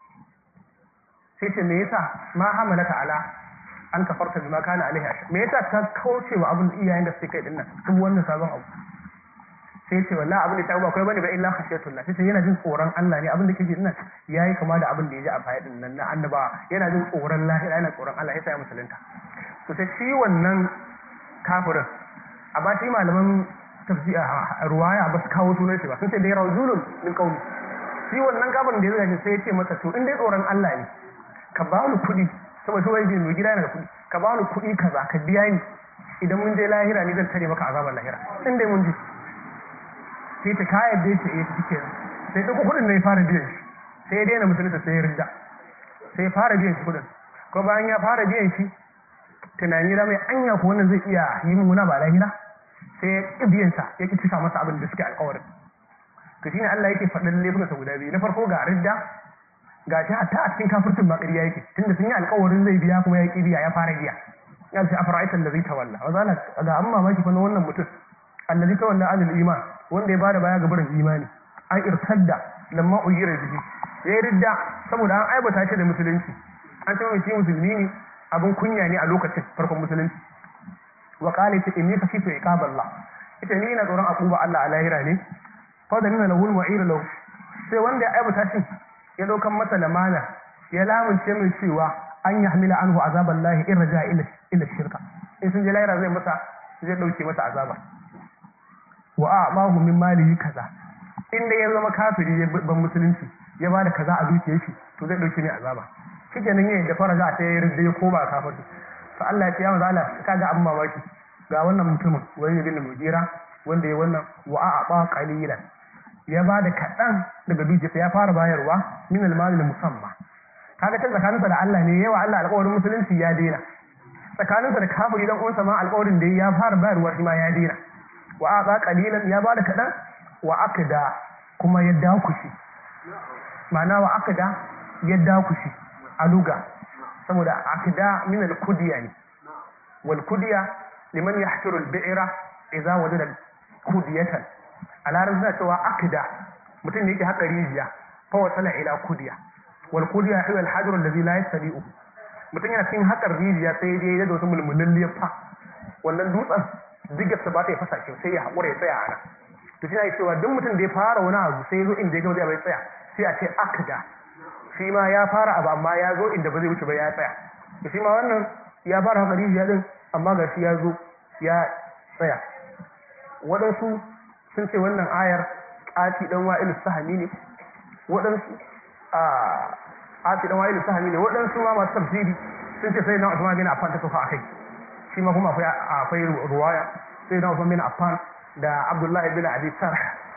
sai ce me yasa ma hamalaka ala an kafarta bima kana alaihi ashar me yasa ka kauce wa abin da iyayen da suke kai dinnan duk wannan sabon abu sai ce wallahi abin da ta ba kai bane ba illa khashiyatullah sai yana jin tsoron Allah ne abin da kake dinnan yayi kama da abin da ya ji a baya dinnan na annaba yana jin tsoron lahira yana tsoron Allah yasa ya musulunta to sai shi wannan kafirin amma shi malaman tafsir ruwaya ba su kawo sunan shi ba sun ce dai rajulun min qaumi shi wannan kafirin da ya zai sai ya ce masa to in dai tsoron Allah ne ka ba ni kuɗi saboda shi wani mai gida yana da kuɗi ka ba ni kuɗi kaza ka biya ni idan mun je lahira ni zan tare maka azabar lahira in dai mun je sai ta kayar da yake eh take sai ɗauko kuɗin ne ya fara biyan shi sai ya daina musulunta sai ya rinda sai ya fara biyan shi kuɗin ko bayan ya fara biyan shi tunani da mai anya ko wannan zai iya yi muna ba lahira sai ya ƙi biyan sa ya ƙi cika masa abin da suke alƙawarin to shine Allah yake faɗin laifukansa guda biyu na farko ga ridda ga shi hatta a cikin kafircin ma ƙarya yake tunda sun yi alƙawarin zai biya kuma ya ƙi biya ya fara biya ya ce afara'aitan da zai tawalla wa zala ga an mamaki fa na wannan mutum allazi tawalla anil iman wanda ya bada baya ga barin imani an irtadda lamma uyira bihi ya ridda saboda an aibata shi da musulunci an ce mai shi musulmi ne abin kunya ne a lokacin farkon musulunci wa qala ta inni khashitu iqaballah ita ni ina tsoron akuba Allah a lahira ne fa da nuna lahul mu'ir lahu sai wanda ya aibata shi ya daukan masa lamana ya lamunce mai cewa an yahmila anhu azaballahi in raja ila ila shirka in sun je lahira zai masa zai dauke masa azaba wa a'mahu min malihi kaza inda ya zama kafiri ya ban musulunci ya bada kaza a dukiyar shi to zai dauke ne azaba kike nan yayin da faraja ta yi ridda ya koma kafiri to Allah ya ce ya maza Allah kaga abin mamaki ga wannan mutumin wani bin mujira wanda ya wannan wa a'a qalilan ya bada kadan daga dukiyarsa ya fara bayarwa min al-mal musamma kaga ta tsakaninsa da Allah ne yawa Allah alƙawarin musulunci ya daina tsakaninsa da kafiri dan uwansa ma alƙawarin da ya fara bayarwa shi ma ya daina wa aqa qalilan ya bada kadan wa akda kuma ya dakushi ma'ana wa akda ya dakushi a luga saboda akda min al-kudiya ne wal kudiya liman yahtiru al-bi'ra idza wajada kudiyatan a larabci suna cewa akda mutum ne yake haka rijiya fa wasala ila kudiya wal kudiya hiya al-hajar alladhi la yastadi'u mutum yana cikin hakar rijiya sai ya da wasu mulmulin liyafa wannan dutsen digarsa ba ta yi fasa shi sai ya haƙura ya tsaya a nan to shi na cewa duk mutum da ya fara wani abu sai ya zo inda ya gama zai bai tsaya sai a ce akda shi ma ya fara abu amma ya zo inda ba zai wuce ba ya tsaya to shi ma wannan ya fara haka rijiya din amma ga shi ya zo ya tsaya waɗansu sun ce wannan ayar ƙati ɗan wa'ilu sahami ne waɗansu a ƙati ɗan wa'ilu sahami ne waɗansu ma masu tafsiri sun ce sai na Usman bin Affan ta sofa akai shi ma kuma akwai akwai ruwaya sai na Usman bin Affan da Abdullahi bin Abi Sarh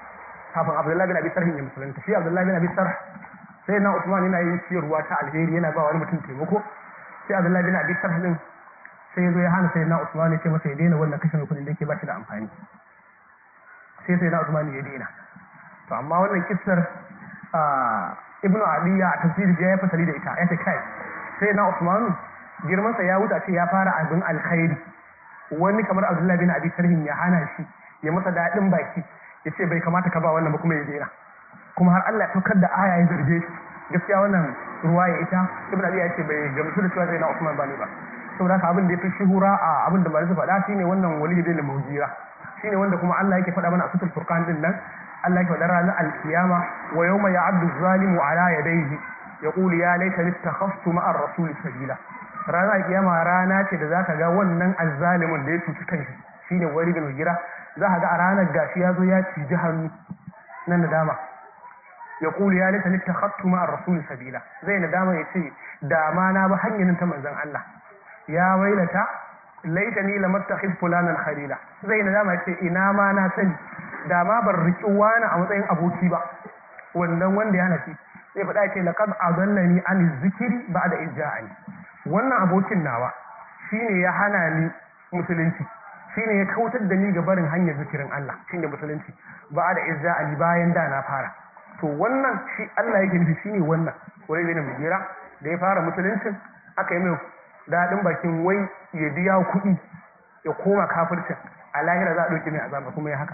kafin Abdullahi bin Abi Sarh ya musulunta shi Abdullahi bin Abi Sarh sai na Usman yana yin ciyarwa ta alheri yana ba wani mutum taimako sai Abdullahi bin Abi Sarh din sai ya zo ya hana sai na Usman ya ce masa ya daina wannan kashe kuɗin da yake ba shi da amfani sai sai na Usman ya daina to amma wannan kissar Ibn Adiya a tafsiri ya yi fasali da ita ya ce kai sai na Usman girmansa ya wuce ce ya fara abin alkhairi wani kamar Abdullahi bin Abi Sarhin ya hana shi ya masa daɗin baki ya ce bai kamata ka ba wannan ba kuma ya daina kuma har Allah ya saukar da aya ya zarge shi gaskiya wannan ruwa ya ita Ibn Abi ya ce bai gamsu da cewa sai na Usman ba ne ba saboda haka abin da ya fi shuhura a abin da ba su faɗa shine wannan wali bin mujira shine wanda kuma Allah yake faɗa mana a sutul furqan din nan Allah yake faɗa ranar alkiyama wa yawma ya'addu zalimu ala yadayhi yaqulu ya laitani ittakhaftu ma'ar rasuli sabila ranar alkiyama rana ce da zaka ga wannan azzalimin da ya cuci kanshi shine wali bin mujira za ka ga a ranar gashi ya zo ya ciji hannu na nadama yaqulu ya laitani ittakhaftu ma'ar rasuli sabila zai nadama ya ce da ma na ba hanyar ta manzon Allah ya wailata laita ni lamattakhid fulanan khalila zai na dama ce ina ma na sani da ma ban riki wani a matsayin aboki ba wannan wanda ya nafi sai faɗa ce laqad adallani an zikiri ba'da ijja'ani wannan abokin nawa shine ya hana ni musulunci shine ya kautar da ni ga barin hanyar zikirin Allah shine musulunci ba'da ijja'ani bayan da na fara to wannan shi Allah yake nufi shine wannan wani ne mai gira da ya fara musuluncin aka yi mai daɗin bakin wai ya biya kuɗi ya koma kafircin a lahira za a ɗauki mai azaba kuma ya haka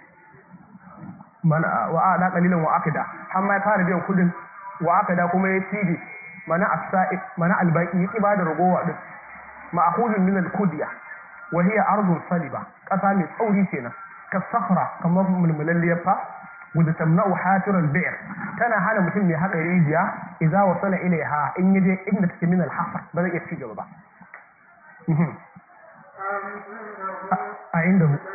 mana wa a da kalilan wa akida har ma ya fara biyan kuɗin wa akida kuma ya cije mana as mana albaki ya kiba da ragowa din ma'khudun min al-kudya wa hiya ardun saliba ƙasa mai tsauri kenan ka safra kamar mulmulalliyar fa wadda tamna'u hatiral bi'r tana hana mutum mai haka rijiya idza wasala ilaiha in yaje inda take min al-hafar ba zai iya ci gaba ba a inda hu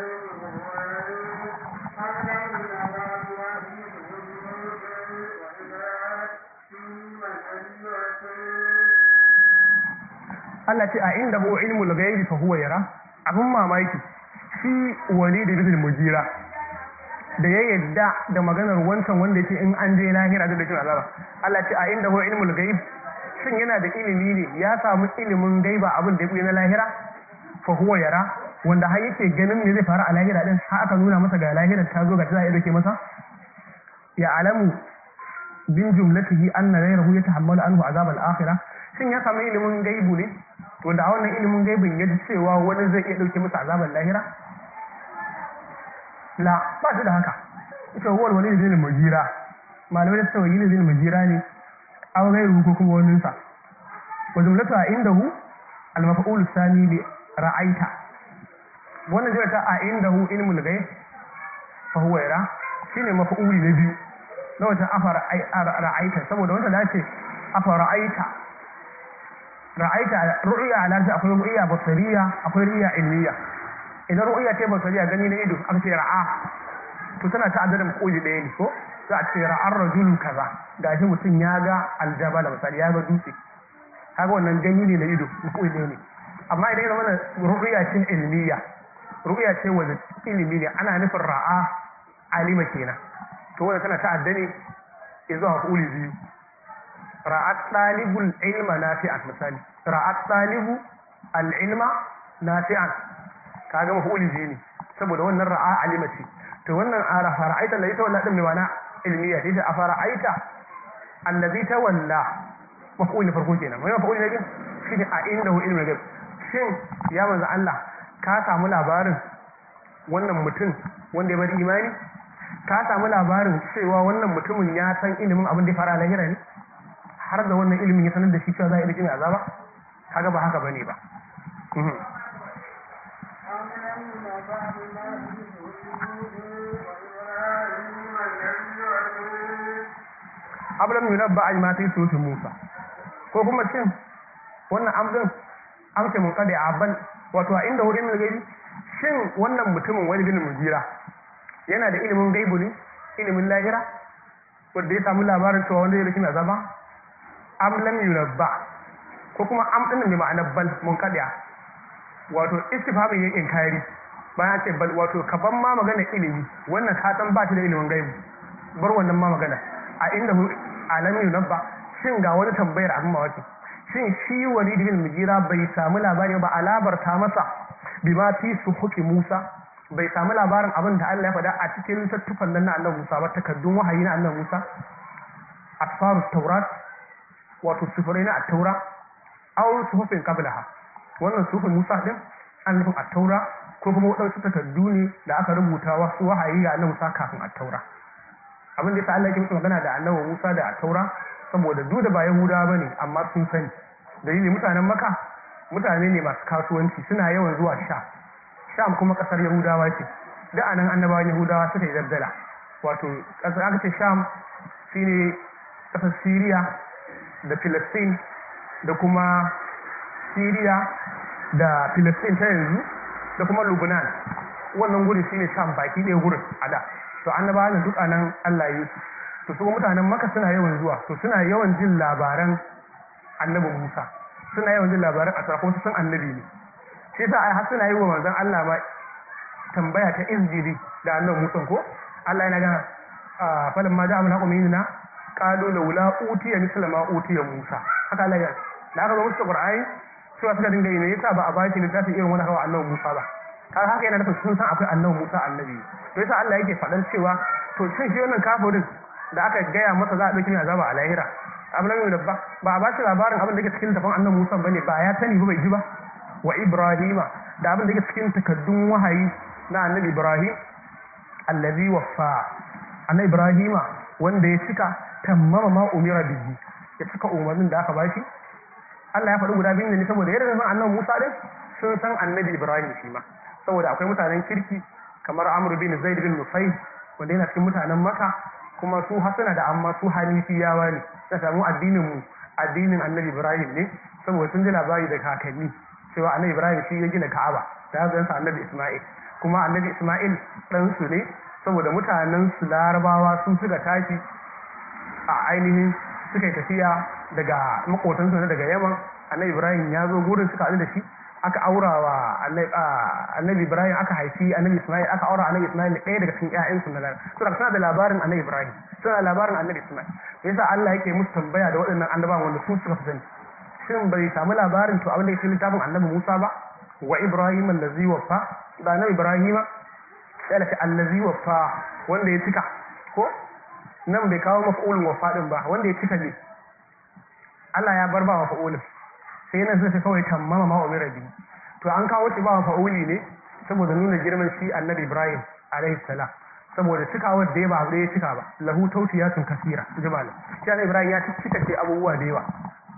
Allah ce a inda hu ilmul ghaibi fa huwa yara abun mamaki shi walid bin mujira da ya yadda da maganar wancan wanda ya ce in an je lahira da dakin azaba Allah ce a inda huwa ilmul gaib shin yana da ilimi ne ya samu ilimin gaiba abin da ya na lahira fa huwa yara wanda har yake ganin me zai faru a lahira din har aka nuna masa ga lahirar ta zo ga ta ya dake masa ya alamu bin jumlatihi anna ghayrahu yatahammalu anhu azab al-akhirah shin ya samu ilimin gaibu ne wanda a wannan ilimin gaibin ya ji cewa wani zai iya dauke masa azabar lahira la ba shi da haka ita huwal wani zai mujira malamai da cewa yin zai mujira ne aw gairu ko kuma wani sa wa jumlatu a indahu al maf'ul sani li ra'aita wannan zai ta a indahu ilmul ghaib fa huwa yara shine maf'uli na biyu na wata afara ra'aita saboda wanda dace afara ra'aita ra'aita ru'ya ala akwai ru'ya basariya akwai ru'ya ilmiya idan ru'ya ce basariya gani na ido aka ce ra'a to tana ta adadin koji ɗaya ne ko za a ce ra'ar rajulun kaza gashi mutum ya ga aljabala misali ya ga dutse kaga wannan gani ne na ido koji ɗaya ne amma idan ya zama ru'ya ce ilmiya ru'ya ce wanda ilimi ne ana nufin ra'a alima kenan to wanda tana ta'adda ne zuwa ƙuli biyu ra'at ɗalibul ilma nafi'an misali ra'at ɗalibu al-ilma nafi'an kaga mafuli biyu ne saboda wannan ra'a alima ce to wannan a fara'aita allazi tawalla din mai mana ilmiya ce a fara'aita allazi tawalla mafuli na farko kenan mai mafuli na biyu shine a inda hu ilmi gaib shin ya manzo Allah ka samu labarin wannan mutum wanda ya bari imani ka samu labarin cewa wannan mutumin ya san ilimin abin da ya fara lahira ne har da wannan ilimin ya sanar da shi cewa za a yi da azaba kaga ba haka bane ba ablam yunabba a ma ta yi sotu musa ko kuma cin wannan amzin amsa mun kada a ban wato a inda wurin gaibi shin wannan mutumin wani bin mujira yana da ilimin gaibu ne ilimin lahira wanda ya samu labarin cewa wanda ya rikin azaba am lam yunabba ko kuma am din ne ma'anar bal mun kada wato istifhamin yin inkari bayan ce bal wato kaban ma magana ilimi wannan ka san ba shi da ilimin gaibu bar wannan ma magana a inda mu alamin nabba shin ga wani tambayar abin mawaki shin shi walid bin mujira bai samu labari ba alabarta masa bima fi suhuki musa bai samu labarin abin da Allah ya faɗa a cikin tattufan nan na annabi Musa ba takaddun wahayi na annabi Musa asfarus taurat wato sufurai na at-taura aw suhufin qablaha wannan suhufin Musa din an nufin at-taura ko kuma wadansu takaddu ne da aka rubuta wasu wahayi ga annabi Musa kafin at-taura abin da yasa Allah ya musu magana da annabi Musa da at-taura saboda duk da ba Yahudawa bane amma sun sani dalili mutanen Makka mutane ne masu kasuwanci suna yawan zuwa sha sham kuma kasar yahudawa ce da anan annabawan yahudawa suka yi daddala wato kasar aka ce sham shine kasar syria da philistine da kuma syria da philistine ta yanzu da kuma lubnan wannan guri shine sham baki ɗaya gurin a da to annabawan duk anan allah ya yi su to su mutanen maka suna yawan zuwa to suna yawan jin labaran annabi musa suna yawan jin labaran a kuma su san annabi ne shi sa ai har suna yi wa manzon Allah ma tambaya ta injili da annabi Musa ko Allah yana gana falan ma ja'a min haqqi minna qalu laula utiya misla ma utiya Musa haka Allah ya da aka zo musu Qur'ani cewa suka dinga yi ne yasa ba a baki littafin irin wani hawa annabi Musa ba kaga haka yana nufin sun san akwai annabi Musa annabi to yasa Allah yake faɗan cewa to shin shi wannan kafirin da aka gaya masa za a ɗauki mai azaba a lahira abu na da ba ba a ba shi labarin abin da ke cikin tafin annabi Musa bane ba ya sani ba bai ji ba wa Ibrahima da abin da ke cikin takaddun wahayi na annabi Ibrahim allazi waffa annabi Ibrahima wanda ya cika tammama ma umira bihi ya cika umarnin da aka bashi Allah ya faɗi guda biyu ne saboda yadda san annabi Musa din sun san annabi Ibrahim shi ma saboda akwai mutanen kirki kamar Amr bin Zaid bin Nufayl wanda yana cikin mutanen Makka kuma su hasana da amma su hanifiyawa ne ta samu addinin mu addinin annabi Ibrahim ne saboda sun ji labari da kakanni cewa annabi Ibrahim shi ya gina Ka'aba da yansa annabi Isma'il kuma annabi Isma'il dan su ne saboda mutanen su Larabawa sun suka tashi a ainihin suka yi tafiya daga makotansu na daga Yaman annabi Ibrahim ya zo gurin suka haɗu da shi aka aura wa annabi Ibrahim aka haifi annabi Isma'il aka aura annabi Isma'il ɗaya daga cikin ƴaƴansu na Lara to daga suna da labarin annabi Ibrahim suna da labarin annabi Isma'il yasa Allah yake musu tambaya da waɗannan annabawan wanda su suka fi sani shin bai samu labarin to abin da yake littafin annabi Musa ba wa Ibrahim allazi waffa da annabi Ibrahim sai Allah allazi waffa wanda ya cika ko nan bai kawo maf'ulun waffa din ba wanda ya cika ne Allah ya bar ba maf'ulun sai nan sai kawai tammama ma umira bi to an kawo shi ba maf'uli ne saboda nuna girman shi annabi Ibrahim alaihi salam saboda cikawar da ya ba abu da ya cika ba lahu tautiyatun kasira jibalin shi annabi Ibrahim ya cika ce abubuwa da yawa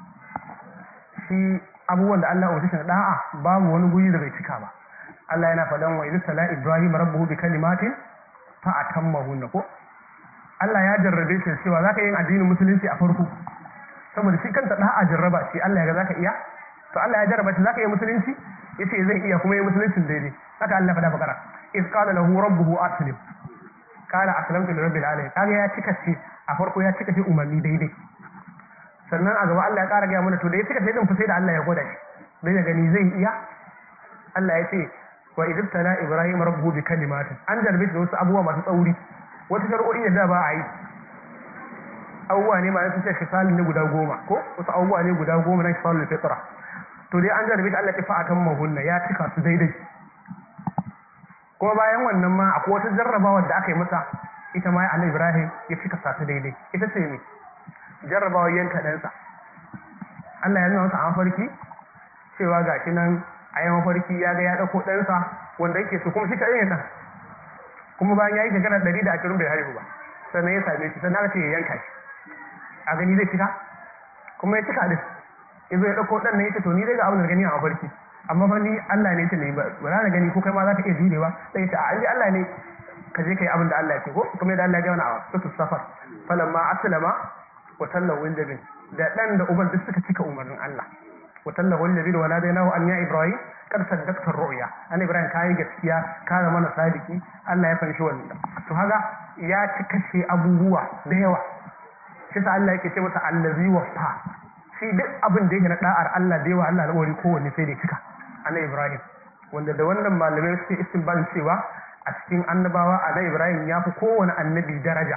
shi abubuwan da Allah ya shi da'a babu wani guri da bai cika ba Allah yana faɗan wa idza sala Ibrahim rabbuhu bi kalimatin fa atammahunna ko Allah ya jarrabe shi cewa zaka yin addinin musulunci a farko saboda shi kanta da'a jarraba shi Allah ya ga zaka iya to Allah ya jarraba shi zaka yi musulunci yace zai iya kuma yi musuluncin daidai haka Allah faɗa bakara iz qala lahu rabbuhu aslim qala aslamtu li rabbil alamin kaga ya cika shi a farko ya cika shi umarni daidai sannan a gaba Allah ya ƙara gaya mana to da ya cika sai din fa sai da Allah ya gwada shi dan ya gani zai iya Allah ya ce wa idh tala ibrahim rabbuhu bi kalimatin an jarbe shi da wasu abubuwa masu tsauri wasu shari'o'i da ba a yi abubuwa ne ma sun ce kisalin ne guda goma ko wasu abubuwa ne guda goma na kisalin fitra to dai an jarbe shi Allah ya fa akan mahunna ya cika su daidai kuma bayan wannan ma akwai wata jarrabawa da aka yi masa ita ma annabi Ibrahim ya cika sa su daidai ita ce me jarrabawa yanka ɗansa Allah ya nuna masa a mafarki cewa ga shi nan a yi mafarki ya ga ya ɗauko ɗansa wanda yake so kuma shi kaɗai ne ɗan kuma bayan ya yi shekara ɗari da ashirin bai haihu ba sannan ya same shi sannan aka ce ya yanka shi a gani zai cika kuma ya cika din ya zo ya ɗauko ɗan nan ya ce to ni dai ga abin da gani a mafarki amma fa ni Allah ne ce ne ba ba za gani ko kai ma za ka iya jurewa sai ya ce a an Allah ne ka je ka yi abin da Allah ya ce ko kuma yadda Allah ya gaya a sutu safar falamma aslama wa tallahu lil da dan da uban duk suka cika umarnin Allah wa tallahu lil wa nadainahu an ya ibrahim kad saddaqta ru'ya an ibrahim kai gaskiya ka zama na sadiki Allah ya fanshi wannan to haka ya ci kashe abubuwa da yawa shi sa Allah yake ce masa allazi wafa shi duk abin da yake na da'ar Allah da yawa Allah alƙawari kowanne sai da cika annabi ibrahim wanda da wannan malamai suke istinbalin cewa a cikin annabawa annabi ibrahim ya fi kowane annabi daraja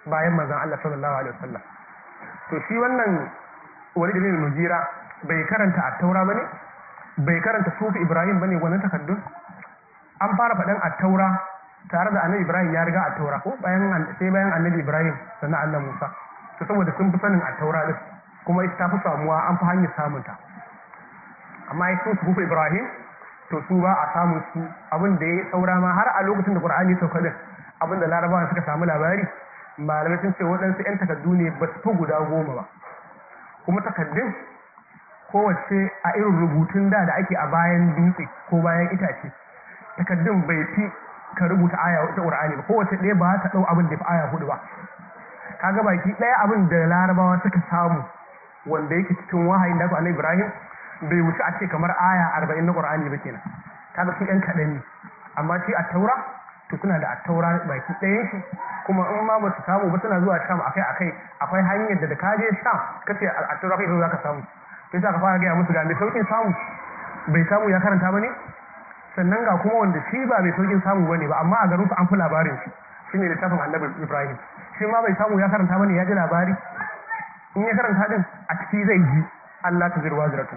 bayan manzon Allah sallallahu alaihi wasallam to shi wannan Walid bin Mujira bai karanta at-Taura bane bai karanta Sufi Ibrahim bane wannan takaddun an fara faɗan at-Taura tare da Annabi Ibrahim ya riga at-Taura ko bayan sai bayan Annabi Ibrahim sannan Allah Musa to saboda sun fi sanin at-Taura din kuma ita ta fi samuwa an fi hanyar samunta amma ya sun Sufi Ibrahim to su ba a samun su abin da ya saura ma har a lokacin da Qur'ani ya sauka din abin da Larabawa suka samu labari malamai sun ce waɗansu 'yan takardu ne ba su fi guda goma ba kuma takardun kowace a irin rubutun da da ake a bayan dutse ko bayan itace takardun bai fi ka rubuta aya ta Qur'ani ba kowace ɗaya ba ta ɗau abin da fi aya hudu ba kaga baki ɗaya abin da Larabawa suka samu wanda yake cikin wahayin da Annabi Ibrahim bai wuce a ce kamar aya arba'in na ƙur'ani ba kenan kaga su ɗan kaɗan ne amma shi a taura to suna da a taura baki ɗayan shi kuma in ma ba su samu ba suna zuwa sham akai akai akwai hanyar da da ka je sham kace a taura kai za ka samu sai sa ka fara gaya musu ga mai saukin samu bai samu ya karanta ba ne sannan ga kuma wanda shi ba mai saukin samu ba ne ba amma a garin su an fi labarin shi shine littafin annabi ibrahim shi ma bai samu ya karanta ba ne ya ji labari in ya karanta din a ciki zai ji Allah ta zirwa ziratu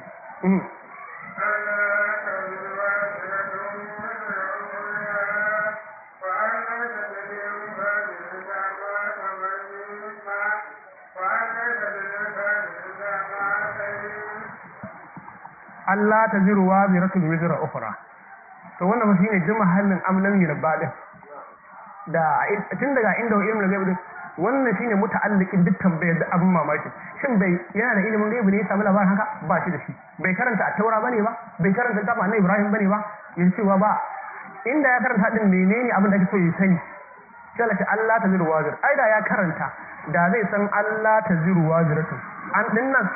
Allah ta ziru wa ziratul wizra ukhra to wannan shi ne jima halin amlan yirba din da tun daga inda ilmin gaibi din wannan shine muta'alliqin duk tambayar da abin mamaki shin bai yana da ilimin gaibi ne ya samu labarin haka ba shi da shi bai karanta a taura bane ba bai karanta ta annabi ibrahim bane ba yin cewa ba inda ya karanta din menene abin da ake so ya sani sai ta Allah ta ziru wazir ai da ya karanta da zai san Allah ta ziru waziratu an din nan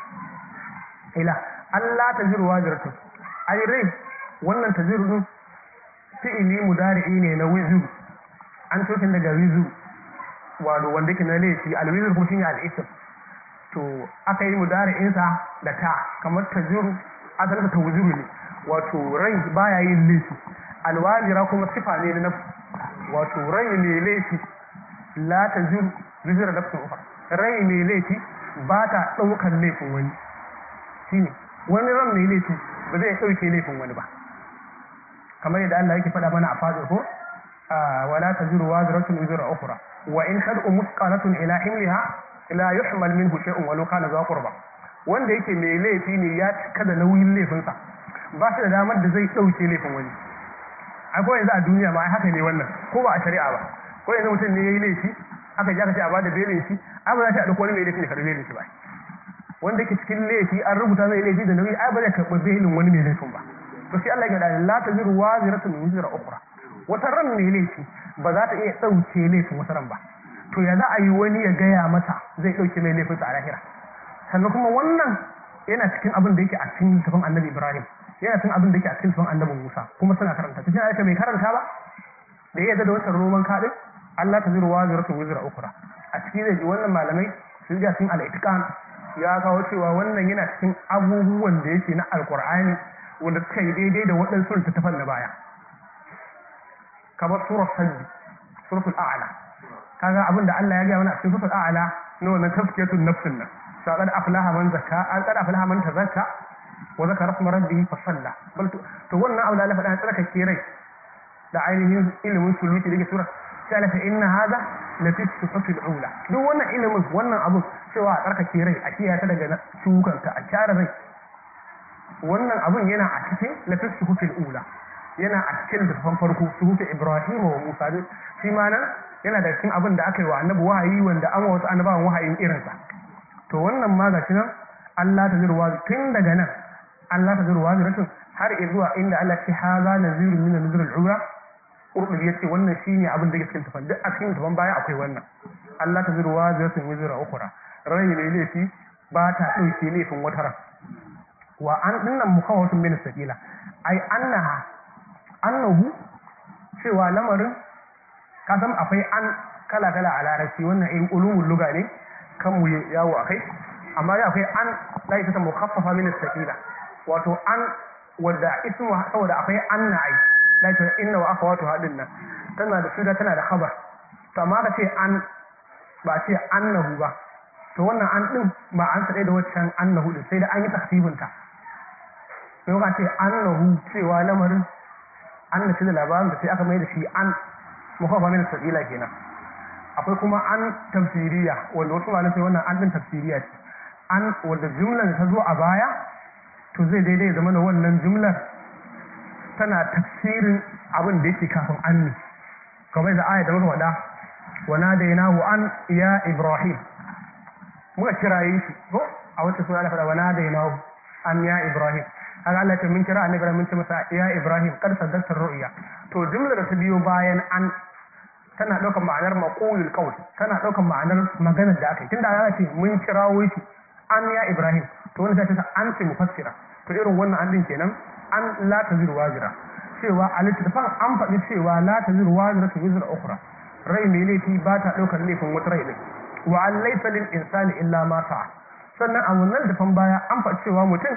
ila Allah ta ziru waziratu ai rai wannan ta ziru din fi'ili mudari'i ne na wizu an tokin daga wizu wato wanda yake na laifi alwizir kuma shine al'isim to aka yi mudari'insa da ta kamar ta ziru asalin ta wuziru ne wato rai baya yin laifi alwazira kuma sifa ne na wato rai ne laifi la ta ziru zizira nafsin ukhra rai ne laifi ba ta ɗaukar laifin wani shine wani ran ne laifi ba zai ɗauke laifin wani ba kamar yadda Allah yake faɗa mana a fadar ko wala taziru waziratun wizra ukhra wa in tad'u musqalatun ila himliha la yuhmal minhu shay'un walau kana za qurba wanda yake mai laifi ne ya cika da nauyin laifinsa ba shi da damar da zai ɗauke laifin wani akwai yanzu a duniya ma haka ne wannan ko ba a shari'a ba ko yanzu mutum ne yayi laifi aka ji aka ce a bada belin shi ai ba za ta ɗauko wani mai laifi ne karɓi belin shi ba wanda yake cikin laifi an rubuta mai laifi da nauyi ai ba zai karɓi belin wani mai laifin ba to sai Allah ya gada la taziru waziratun wizra ukhra wata ran mai laifi ba za ta iya ɗauke laifin wata ran ba to ya za a yi wani ya gaya mata zai ɗauke mai laifin a lahira sannan kuma wannan yana cikin abin da yake a cikin tafin annabi ibrahim yana cikin abin da yake a cikin tafin annabi musa kuma suna karanta ta cikin aisha mai karanta ba da ya yadda da wancan roman kaɗin allah ta ziru waziratun wizra ukhra a ciki zai ji wannan malamai sun ga cikin al ya kawo cewa wannan yana cikin abubuwan da yake na alkur'ani wanda suka yi daidai da waɗansu littattafan na baya kamar surar sabbi suratul a'la kaga abin da Allah ya gaya mana a cikin suratul a'la na wannan tafkiyatul nafsin nan sa qad aflaha man zakka an qad aflaha man tazakka wa zakara rasma rabbih fa salla bal to wannan abu da Allah faɗa tsaraka ke rai da ainihin ilimin suluki da ke sura sai Allah ta inna hada la fi sifatil ula duk wannan ilimin wannan abun cewa a tsarkake rai a kiyaye daga shukanta a kyara rai wannan abun yana a cikin lafis suhufil ula yana a cikin littafin farko suhufi ibrahim wa musa shi ma nan yana da cikin abin da aka yi wa annabi wahayi wanda an wasu annabawan wahayin irinsa to wannan ma gashi nan Allah ta zirwa tun daga nan Allah ta zirwa ziratun har zuwa inda Allah ce haza nazirun min nazirul ula Urdu ya ce wannan shine abin da yake cikin tafan duk a cikin tafan baya akwai wannan Allah ta zirwa ziratun wizra ukhra rai ne laifi ba ta dauke laifin wata ran wa an dinnan mukawatun min sakila ai annaha annahu cewa lamarin ka san akwai an kala kala a larabci wannan irin ulumul luga ne kan mu yawo akai amma ya akwai an la ita mukhaffafa min sakila wato an wanda ismu saboda akwai anna ai la ita inna wa akhawatu hadin nan tana da shuda tana da khabar to amma ka ce an ba a ce annahu ba to wannan an din ba an tsaye da waccan annahu din sai da an yi taksibin ta sai ka ce annahu cewa lamarin an nace da labarin da sai aka mai da shi an muhafa min sabila kenan akwai kuma an tafsiriya wanda wasu malamai sai wannan an din tafsiriya ce an wanda jumlar da ta zo a baya to zai daidai zama da wannan jumlar tana tafsirin abin da yake kafin an ne kamar da ayat da muka faɗa wa nadainahu an ya ibrahim muka kiraye shi ko a wata sura da faɗa wa nadainahu an ya ibrahim haka Allah ce mun kira annabi Ibrahim mun ce masa ya ibrahim kad saddaqta ru'ya to jumlar da ta biyo bayan an tana ɗaukar ma'anar maqulul qawl tana ɗaukar ma'anar maganar da aka yi tunda ana ce mun kirawo shi an ya ibrahim to wani ta ce an ce mufassira to irin wannan an din kenan an la taziru wajira cewa a littattafan an faɗi cewa la taziru wajira ta wizra ukhra rai mai laifi ba ta ɗaukar laifin wata rai ɗin wa an laysa lil insani illa ma sa'a sannan a wannan littafin baya an faɗi cewa mutum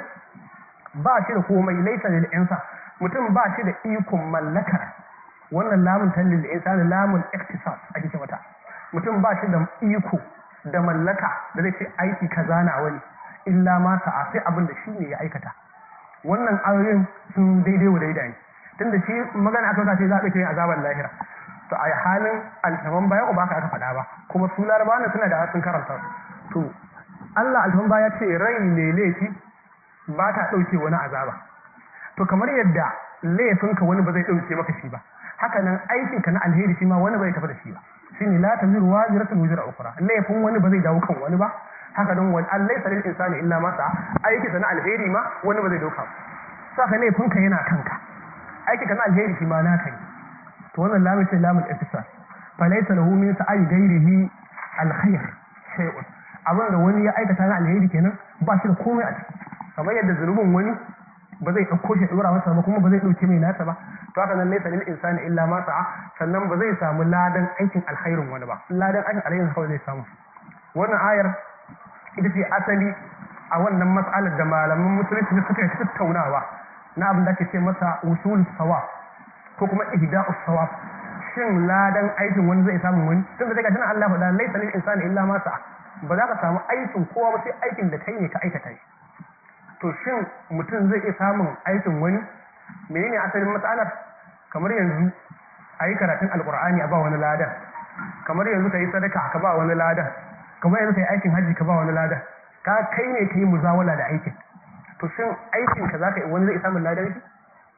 ba shi da komai laysa lil insa mutum ba shi da ikon mallakar wannan lamun tallil insani lamun iktisas ake ce mata mutum ba shi da iko da mallaka da zai ce aiki kaza na wani illa ma sa'a sai abin da shi ne ya aikata wannan ayoyin sun daidai wa daidai tunda shi magana aka ce za a ɗauke azabar lahira to a halin alfaman baya ba ka aka faɗa ba kuma su larabawa suna da sun karanta to Allah alfaman baya ce rai ne laifi ba ta ɗauke wani azaba to kamar yadda laifinka wani ba zai ɗauke maka shi ba haka nan aikinka na alheri shi ma wani bai tafi da shi ba shine la taziru waziratun wizra ukhra laifin wani ba zai dawo kan wani ba haka don wani an laisa lil insani illa ma sa'a aiki sana alheri ma wani ba zai dauka ba saka laifin ka yana kanka aiki kana alheri shi ma naka ne to wannan lamun ce lamun ihtisas fa laysa lahu min sa'i ghairihi alkhair shay'un abin da wani ya aikata na alheri kenan ba shi da komai a ciki kamar yadda zunubin wani ba zai ɗauko shi ɗora masa ba kuma ba zai ɗauke mai nasa ba to haka nan laysa lil insani illa ma sa'a sannan ba zai samu ladan aikin alkhairin wani ba ladan aikin alkhairin kawai zai samu wannan ayar ita ce asali a wannan matsalar da malaman musulunci ne suka yi tattaunawa na abin da ake ce masa usul sawa ko kuma ihda'u sawa shin ladan aikin wani zai samu wani tun da daga tana Allah faɗa laysa lil insani illa ma sa'a ba za ka samu aikin kowa ba sai aikin da kai ne ka aikata shi to shin mutum zai iya samun aikin wani menene asalin matsalar kamar yanzu a yi karatun alkur'ani a ba wani ladan kamar yanzu ka yi sadaka ka ba wani ladan kamar yanzu ka yi aikin hajji ka ba wani ladan ka kai ne ka yi muzawala da aikin to shin aikin ka za ka yi wani zai samun ladan shi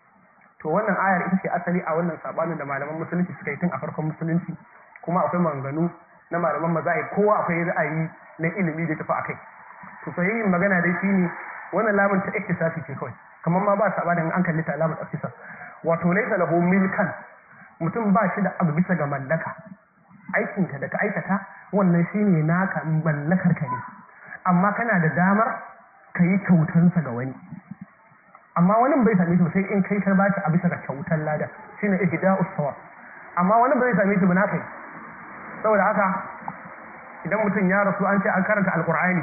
to wannan ayar ita ce asali a wannan sabanin da malaman musulunci suka yi tun a farkon musulunci kuma akwai maganganu na malaman mazahib kowa akwai ra'ayi na ilimi da tafi akai to sahihin magana dai shine wannan lamun ta iktisasi ce kawai kamar ma ba sabanin an kalli ta lamun iktisas wato laysa lahu milkan mutum ba shi da abu bisa ga mallaka aikinka da ka aikata wannan shine naka mallakar ka ne amma kana da damar ka yi kyautansa ga wani amma wani bai same shi sai in kai ka ba shi a bisa ga kyautar lada shine ihda'us sawa amma wani bai same shi ba na kai saboda haka idan mutum ya rasu an ce an karanta alqur'ani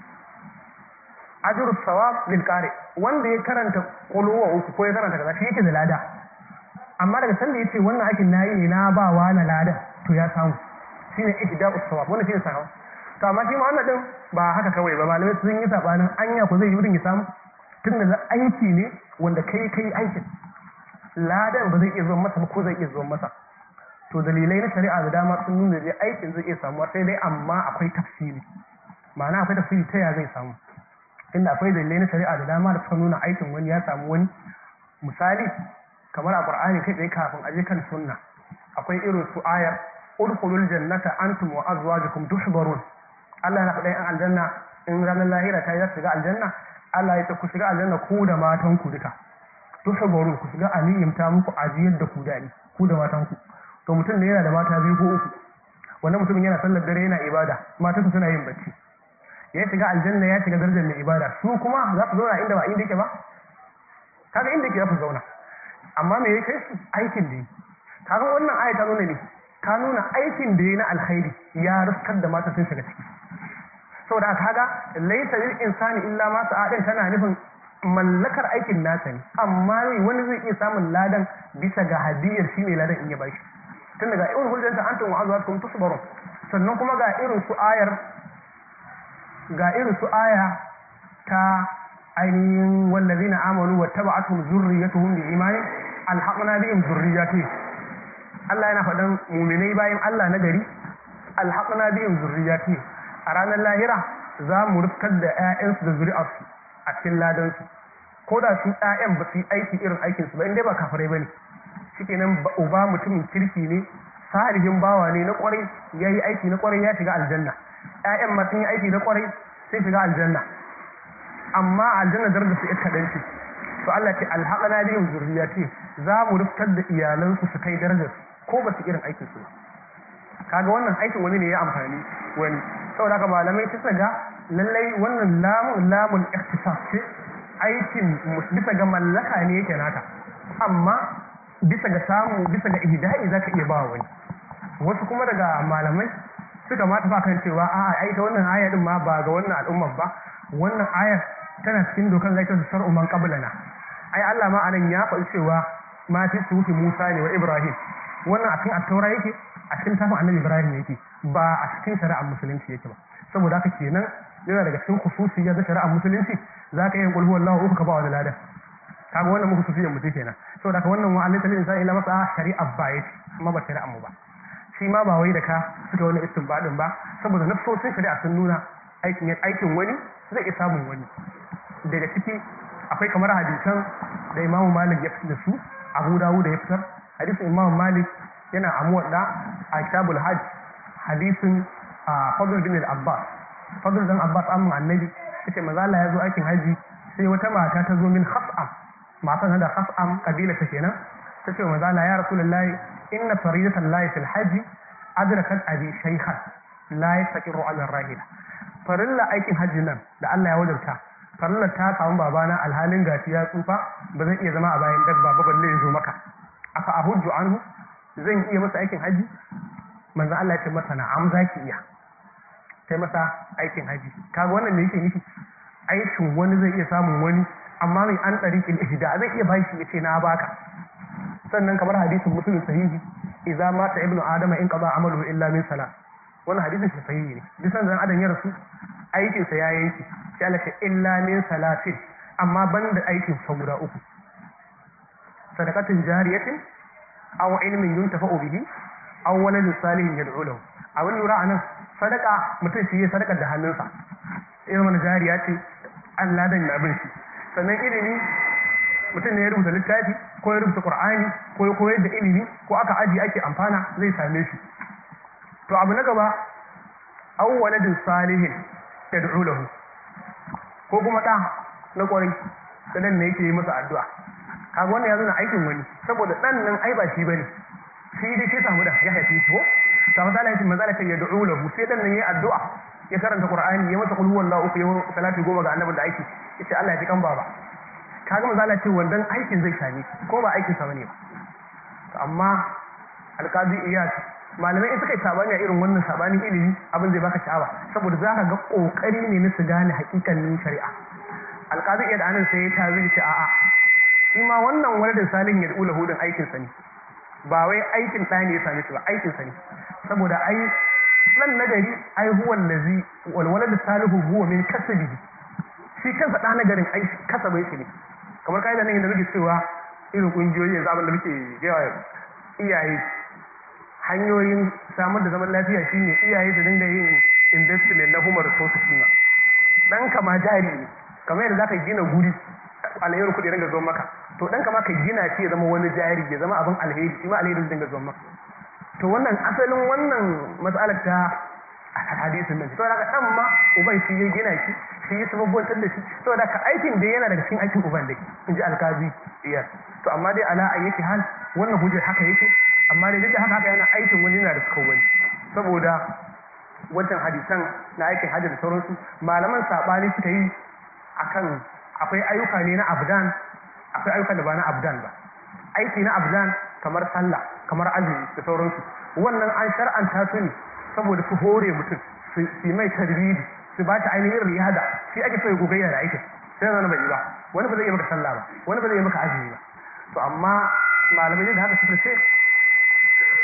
ajrus sawab lil qari wanda ya karanta quluwa uku ko ya karanta kaza shi yake da lada amma daga sanda yace wannan aikin nayi ne na ba wa na lada to ya samu shine ihda'us sawab wannan shine sahawa to amma shi ma wannan din ba haka kawai ba malamai sun yi sabanin anya ko zai yi mutum ya samu tunda da aiki ne wanda kai kai aikin ladan ba zai iya zuwa masa ba ko zai iya zuwa masa to dalilai na shari'a da dama sun nuna da aikin zai iya samuwa sai dai amma akwai tafsiri ma'ana akwai tafsiri ta ya zai samu inda akwai dalilai na shari'a da dama da suka nuna aikin wani ya samu wani misali kamar a qur'ani kai tsaye kafin aje kan sunna akwai irin su ayar udkhulul jannata antum wa azwajukum tuhbarun Allah na faɗa yan aljanna in ranar lahira ta yi za su shiga aljanna Allah ya ce ku shiga aljanna ku da matan ku duka tuhbarun ku shiga aliyyim ta muku ajiyar da ku dani ku da matan ku to mutum ne yana da mata biyu ko uku wannan mutumin yana sallar dare yana ibada matansa suna yin bacci ya shiga aljanna ya shiga darajar mai ibada su kuma za su zauna inda ba inda yake ba kaga inda yake za su zauna amma me ya kai su aikin da yi kaga wannan aya ta nuna ne ta nuna aikin da yi na alkhairi ya riskar da mata sun shiga ciki saboda kaga laisa lil insani illa ma sa'adin tana nufin mallakar aikin nasa ne amma wani zai iya samun ladan bisa ga hadiyar shi ne ladan in ya bashi tun daga irin hujjanta antum wa azwajukum tusbarun sannan kuma ga irin su ayar ga irin su aya ta ainihin wallazina amanu wa taba'atuhum zurriyatuhum bi imanin alhaqna bihim zurriyatihim Allah yana faɗan muminai bayan Allah na gari alhaqna bihim zurriyatihim a ranar lahira za mu rufkar da 'ya'yansu da zuri'arsu a cikin ladansu ko da su 'ya'yan ba su yi aiki irin aikinsu ba in dai ba kafirai ba ne shikenan uba mutumin kirki ne salihin bawa ne na kwarai ya yi aiki na kwarai ya shiga aljanna 'ya'yan ma sun yi aiki na kwarai sai shiga aljanna amma aljanna darajar su ita kaɗan ce to Allah ce alhaƙana bihim zurriyati za mu rufkar da iyalansu su kai darajar ko ba su irin aikin su ba kaga wannan aikin wani ne ya amfani wani saboda haka malamai ta ga lallai wannan lamun lamun ikhtisas ce aikin bisa ga mallaka ne yake naka amma bisa ga samu bisa ga ihda'i zaka iya ba wani wasu kuma daga malamai suka ma tafa kan cewa a'a ai ta wannan aya din ma ba ga wannan al'ummar ba wannan ayar tana cikin dokar zai ta shar'u man qablana ai Allah ma anan ya faɗi cewa ma fi sufi Musa ne wa Ibrahim wannan a cikin at-taura yake a cikin tafin Annabi Ibrahim yake ba a cikin shari'ar musulunci yake ba saboda haka kenan yana daga cikin khususiyya da shari'ar musulunci zaka yi kulhu wallahu uku ka ba wani ladan kaga wannan muku khususiyyar mutum kenan saboda haka wannan wa'alai talin sai ila masa shari'ar ba yake amma ba shari'ar mu ba shi ma ba wai da ka suka wani istinbadin ba saboda nafsosin shari'a sun nuna aikin aikin wani zai iya samun wani daga ciki akwai kamar hadisan da imamu malik ya fitar da su abu dawu da ya fitar hadisin imamu malik yana amuwadda a kitabul hajj hadisin fadl bin al-abbas fadl dan abbas amma annabi yace manzo Allah ya zo aikin haji sai wata mata ta zo min khas'am matan da khas'am kabila ta kenan ta ce manzo Allah ya rasulullahi inna faridatan lahi fil hajji adrakat abi shaykhan la yastaqiru ala rahila farilla aikin hajji nan da Allah ya wajabta farilla ta samu babana alhalin gashi ya tsufa ba zan iya zama a bayan dabba ba balle ya zo maka afa ahujju anhu zan iya masa aikin hajji manzo Allah ya ce masa na'am zaki iya kai masa aikin hajji kaga wannan me yake nufi aikin wani zai iya samun wani amma mai an tsarikin ihda zai iya bashi ya ce na baka sannan kamar hadisin musulun sahihi idza mata ibnu adama in qada amalu illa min salat wannan hadisin shi sahihi ne duk san zan adam ya rasu aikin sa ya yanki sai Allah ce illa min salatin amma banda aikin sa guda uku sadaqatin jariyatin aw ilmin yuntafa'u bihi aw waladin salihin yad'u lahu a wani lura anan sadaka mutum shi ya sadaka da hannunsa irin wani jariya ce Allah dan abin shi sannan ilimi mutum ne ya rubuta littafi ko ya rubuta qur'ani ko ya koyar da ilimi ko aka aji ake amfana zai same shi to abu na gaba aw waladin salihin yad'u lahu ko kuma da na kwarai da dan ne yake yi masa addu'a kaga wannan ya zo na aikin wani saboda dan nan ai ba shi bane shi dai shi samu da ya haife shi ko to misali yace manzala ce yad'u lahu sai dan nan yayi addu'a ya karanta qur'ani ya masa qul huwallahu uku ya salati goma ga annabin da aiki yace Allah ya ji kan baba kaga manzala ce wannan aikin zai same ko ba aikin sa bane ba to amma alqadi iyas malamai in suka yi sabani a irin wannan sabanin ilimi abin zai baka sha'awa saboda zaka ga kokari ne na su gane hakikanin shari'a alqadi iyas anan sai ya tazi ce a'a shi ma wannan waladin salihin ya dula hudun aikin sa ne ba wai aikin ɗa ne ya same shi ba aikin sa ne saboda ai nan nagari ai huwa allazi wal walad salihu huwa min kasbihi shi kansa ɗa nagarin ai kasabai shi ne kamar kai da nan da muke cewa irin kungiyoyi yanzu abin da muke gaya iyaye hanyoyin samar da zaman lafiya shine iyaye da dinga yin investment na human resources ɗin dan kama jari ne kamar yadda zaka gina guri alherin kuɗi dinga zuwa maka to dan kama ka gina shi ya zama wani jari ya zama abin alheri shi ma alheri dinga zuwa maka to wannan asalin wannan matsalar ta hadisin nan saboda ka dan ma uban shi ya gina shi shi ya sababbantar da shi saboda ka aikin da yana daga cikin aikin uban dai in ji alkazi iya to amma dai ala ayyaki hal wannan hujjar haka yake amma dai duk da haka haka yana aikin wani yana da suka wani saboda wancan hadisan na aikin hajji da sauransu malaman sabani suka yi akan akwai ayyuka ne na abdan akwai ayyuka da ba na abdan ba aiki na abdan kamar sallah kamar azumi da sauransu wannan an shar'anta su ne saboda su hore mutum su mai tarbiyyi su ba ta ainihin riyada shi ake so ya gogayya da aikin sai zana bai yi ba wani ba zai yi maka sallah ba wani ba zai yi maka azumi ba to amma malamai da haka suka ce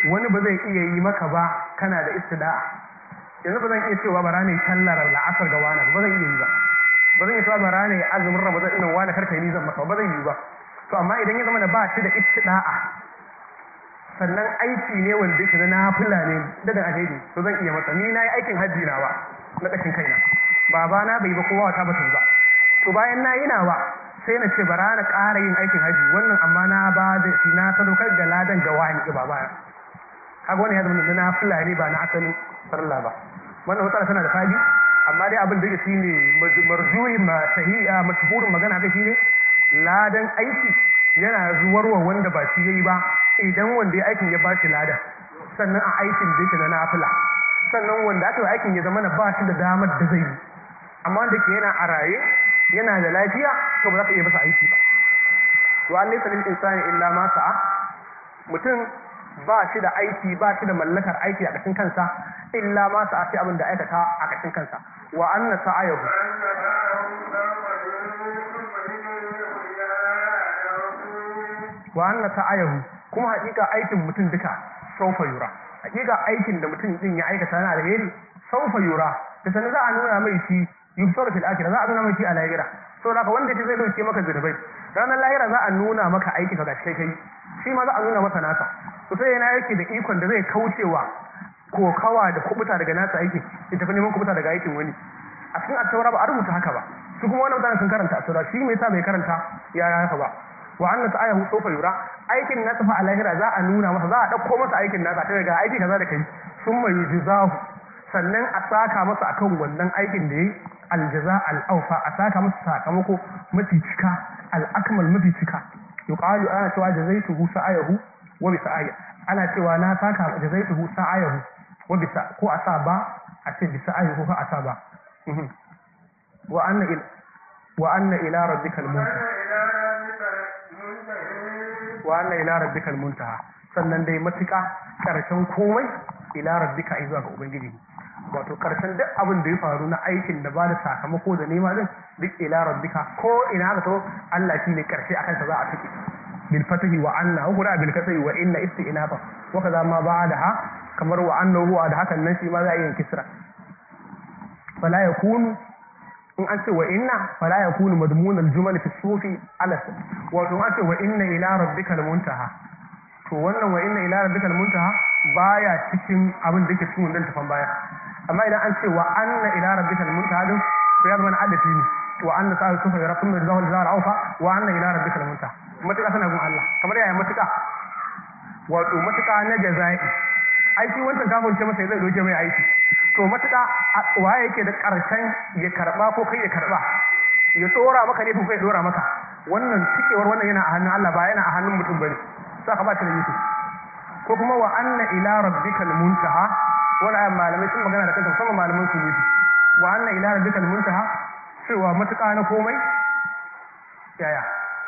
wani ba zai iya yi maka ba kana da istida'a yanzu ba zan iya cewa bara ne sallar la'asar ga wani ba zan iya yi ba ba zan iya cewa bara ne azumin ramadan ɗin wani karka yi zan maka ba zan yi ba to amma idan ya zama da ba shi da istida'a sannan aiki ne wanda yake na nafila ne da da alheri to zan iya masa ni na yi aikin hajji nawa na ƙashin kaina baba na bai ba kowa wata ba ta yi ba to bayan na yi nawa sai na ce bara na ƙara yin aikin hajji wannan amma na ba da shi na sadaukar da ladan ga wani ga baba kaga wani ya zama na nafila ne ba na asalin farilla ba wannan matsala tana da fadi amma dai abin da yake shine marjuhi ma sahiha mashhurin magana kai shine ladan aiki yana zuwarwa wanda ba shi yayi ba idan wanda ya aikin ya ba shi ladan sannan a aikin da yake na nafila sannan wanda aka yi aikin ya zama na ba shi da damar da zai yi amma wanda ke yana a raye yana da lafiya to ba za ka iya masa aiki ba to an laysa lil insani illa ma sa'a mutum ba shi da aiki ba shi da mallakar aiki a ƙashin kansa illa ma sa'a sai abin da aikata a ƙashin kansa wa anna sa'ayahu wa anna sa'ayahu kuma hakika aikin mutum duka saufa yura hakika aikin da mutum din ya aikata na alheri saufa yura da sanin za a nuna mai shi yusuf fil akhirah za a nuna mai shi a lahira saboda haka wanda ke zai dauke maka zunubai ranar lahira za a nuna maka aiki ka gashi kai shi ma za a nuna masa nasa to sai yana yake da ikon da zai kaucewa kokawa da kubuta daga nasa aiki ya tafi neman kubuta daga aikin wani a cikin attaura ba a rubuta haka ba su kuma wannan mutanen sun karanta attaura shi me yasa bai karanta ya haka ba wa anna ta'ayahu sawfa yura aikin nasa fa a lahira za a nuna masa za a dauko masa aikin nasa ta daga aiki kaza da kai summa yujzahu sannan a saka masa akan wannan aikin da yayi aljaza al'aufa a saka masa sakamako mafi cika al'akmal mafi cika yuqalu ana cewa jazaituhu sa'ayahu wa bi sa'aya ana cewa na saka jazaituhu sa'ayahu wa bi ko a sa ba a ce bi sa'ayahu ko a sa ba wa anna ila wa anna ila rabbikal muntaha wa anna ila rabbikal muntaha sannan dai matuƙa ƙarshen komai ila rabbika zuwa ga ubangiji wato karshen duk abin da ya faru na aikin da ba da sakamako da nema din duk ila rabbika ko ina ka to Allah shi ne karshe akan sa za a tuki bil fatahi wa anna wa qura bil kasri wa inna istinafa wa kaza ma ba'daha kamar wa anna huwa da hakan nan shi ma za a yi kisra fala yakunu in an ce wa inna fala yakunu madmun al jumal fi sufi ala wato an ce wa inna ila rabbika al muntaha to wannan wa inna ila rabbika al muntaha baya cikin abin da yake cikin wannan tafan baya amma idan an ce wa anna ila rabbikal muntaha din to ya zama na adafi ne wa anna sa'a sufa ya rabbul rizqu wal zara aufa wa anna ila rabbikal muntaha matuƙa tana gun Allah kamar yaya matuƙa wato matuƙa na jazai ai shi wancan kafin ce masa zai doke mai aiki to matuƙa waye yake da ƙarshen ya karba ko kai ya karba ya tsora maka ne ko kai dora maka wannan tikewar wannan yana a hannun Allah ba yana a hannun mutum bane saka ba ta da yusuf ko kuma wa anna ila rabbikal muntaha wani ayan malamai sun magana da kanta musamman malaman su nufi wa anna ila rabbikal muntaha cewa matuƙa na komai yaya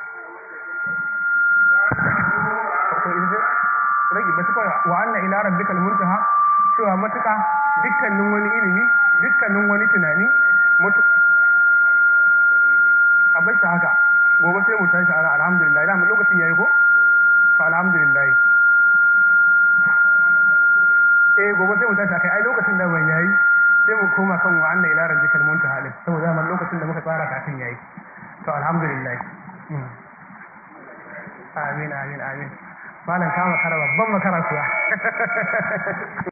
rage matuƙa wa anna ila rabbikal muntaha cewa matuƙa dukkanin wani ilimi dukkanin wani tunani mutu a bar shi haka gobe sai mu tashi ana alhamdulillah da lokacin yayi ko to alhamdulillah eh gobe sai mu tashi kai ai lokacin da ban yayi sai mu koma kan wa anna ila rabbikal muntaha din saboda man lokacin da muka tsara kafin yayi to alhamdulillah amin amin amin malam kama kara babban makara kuwa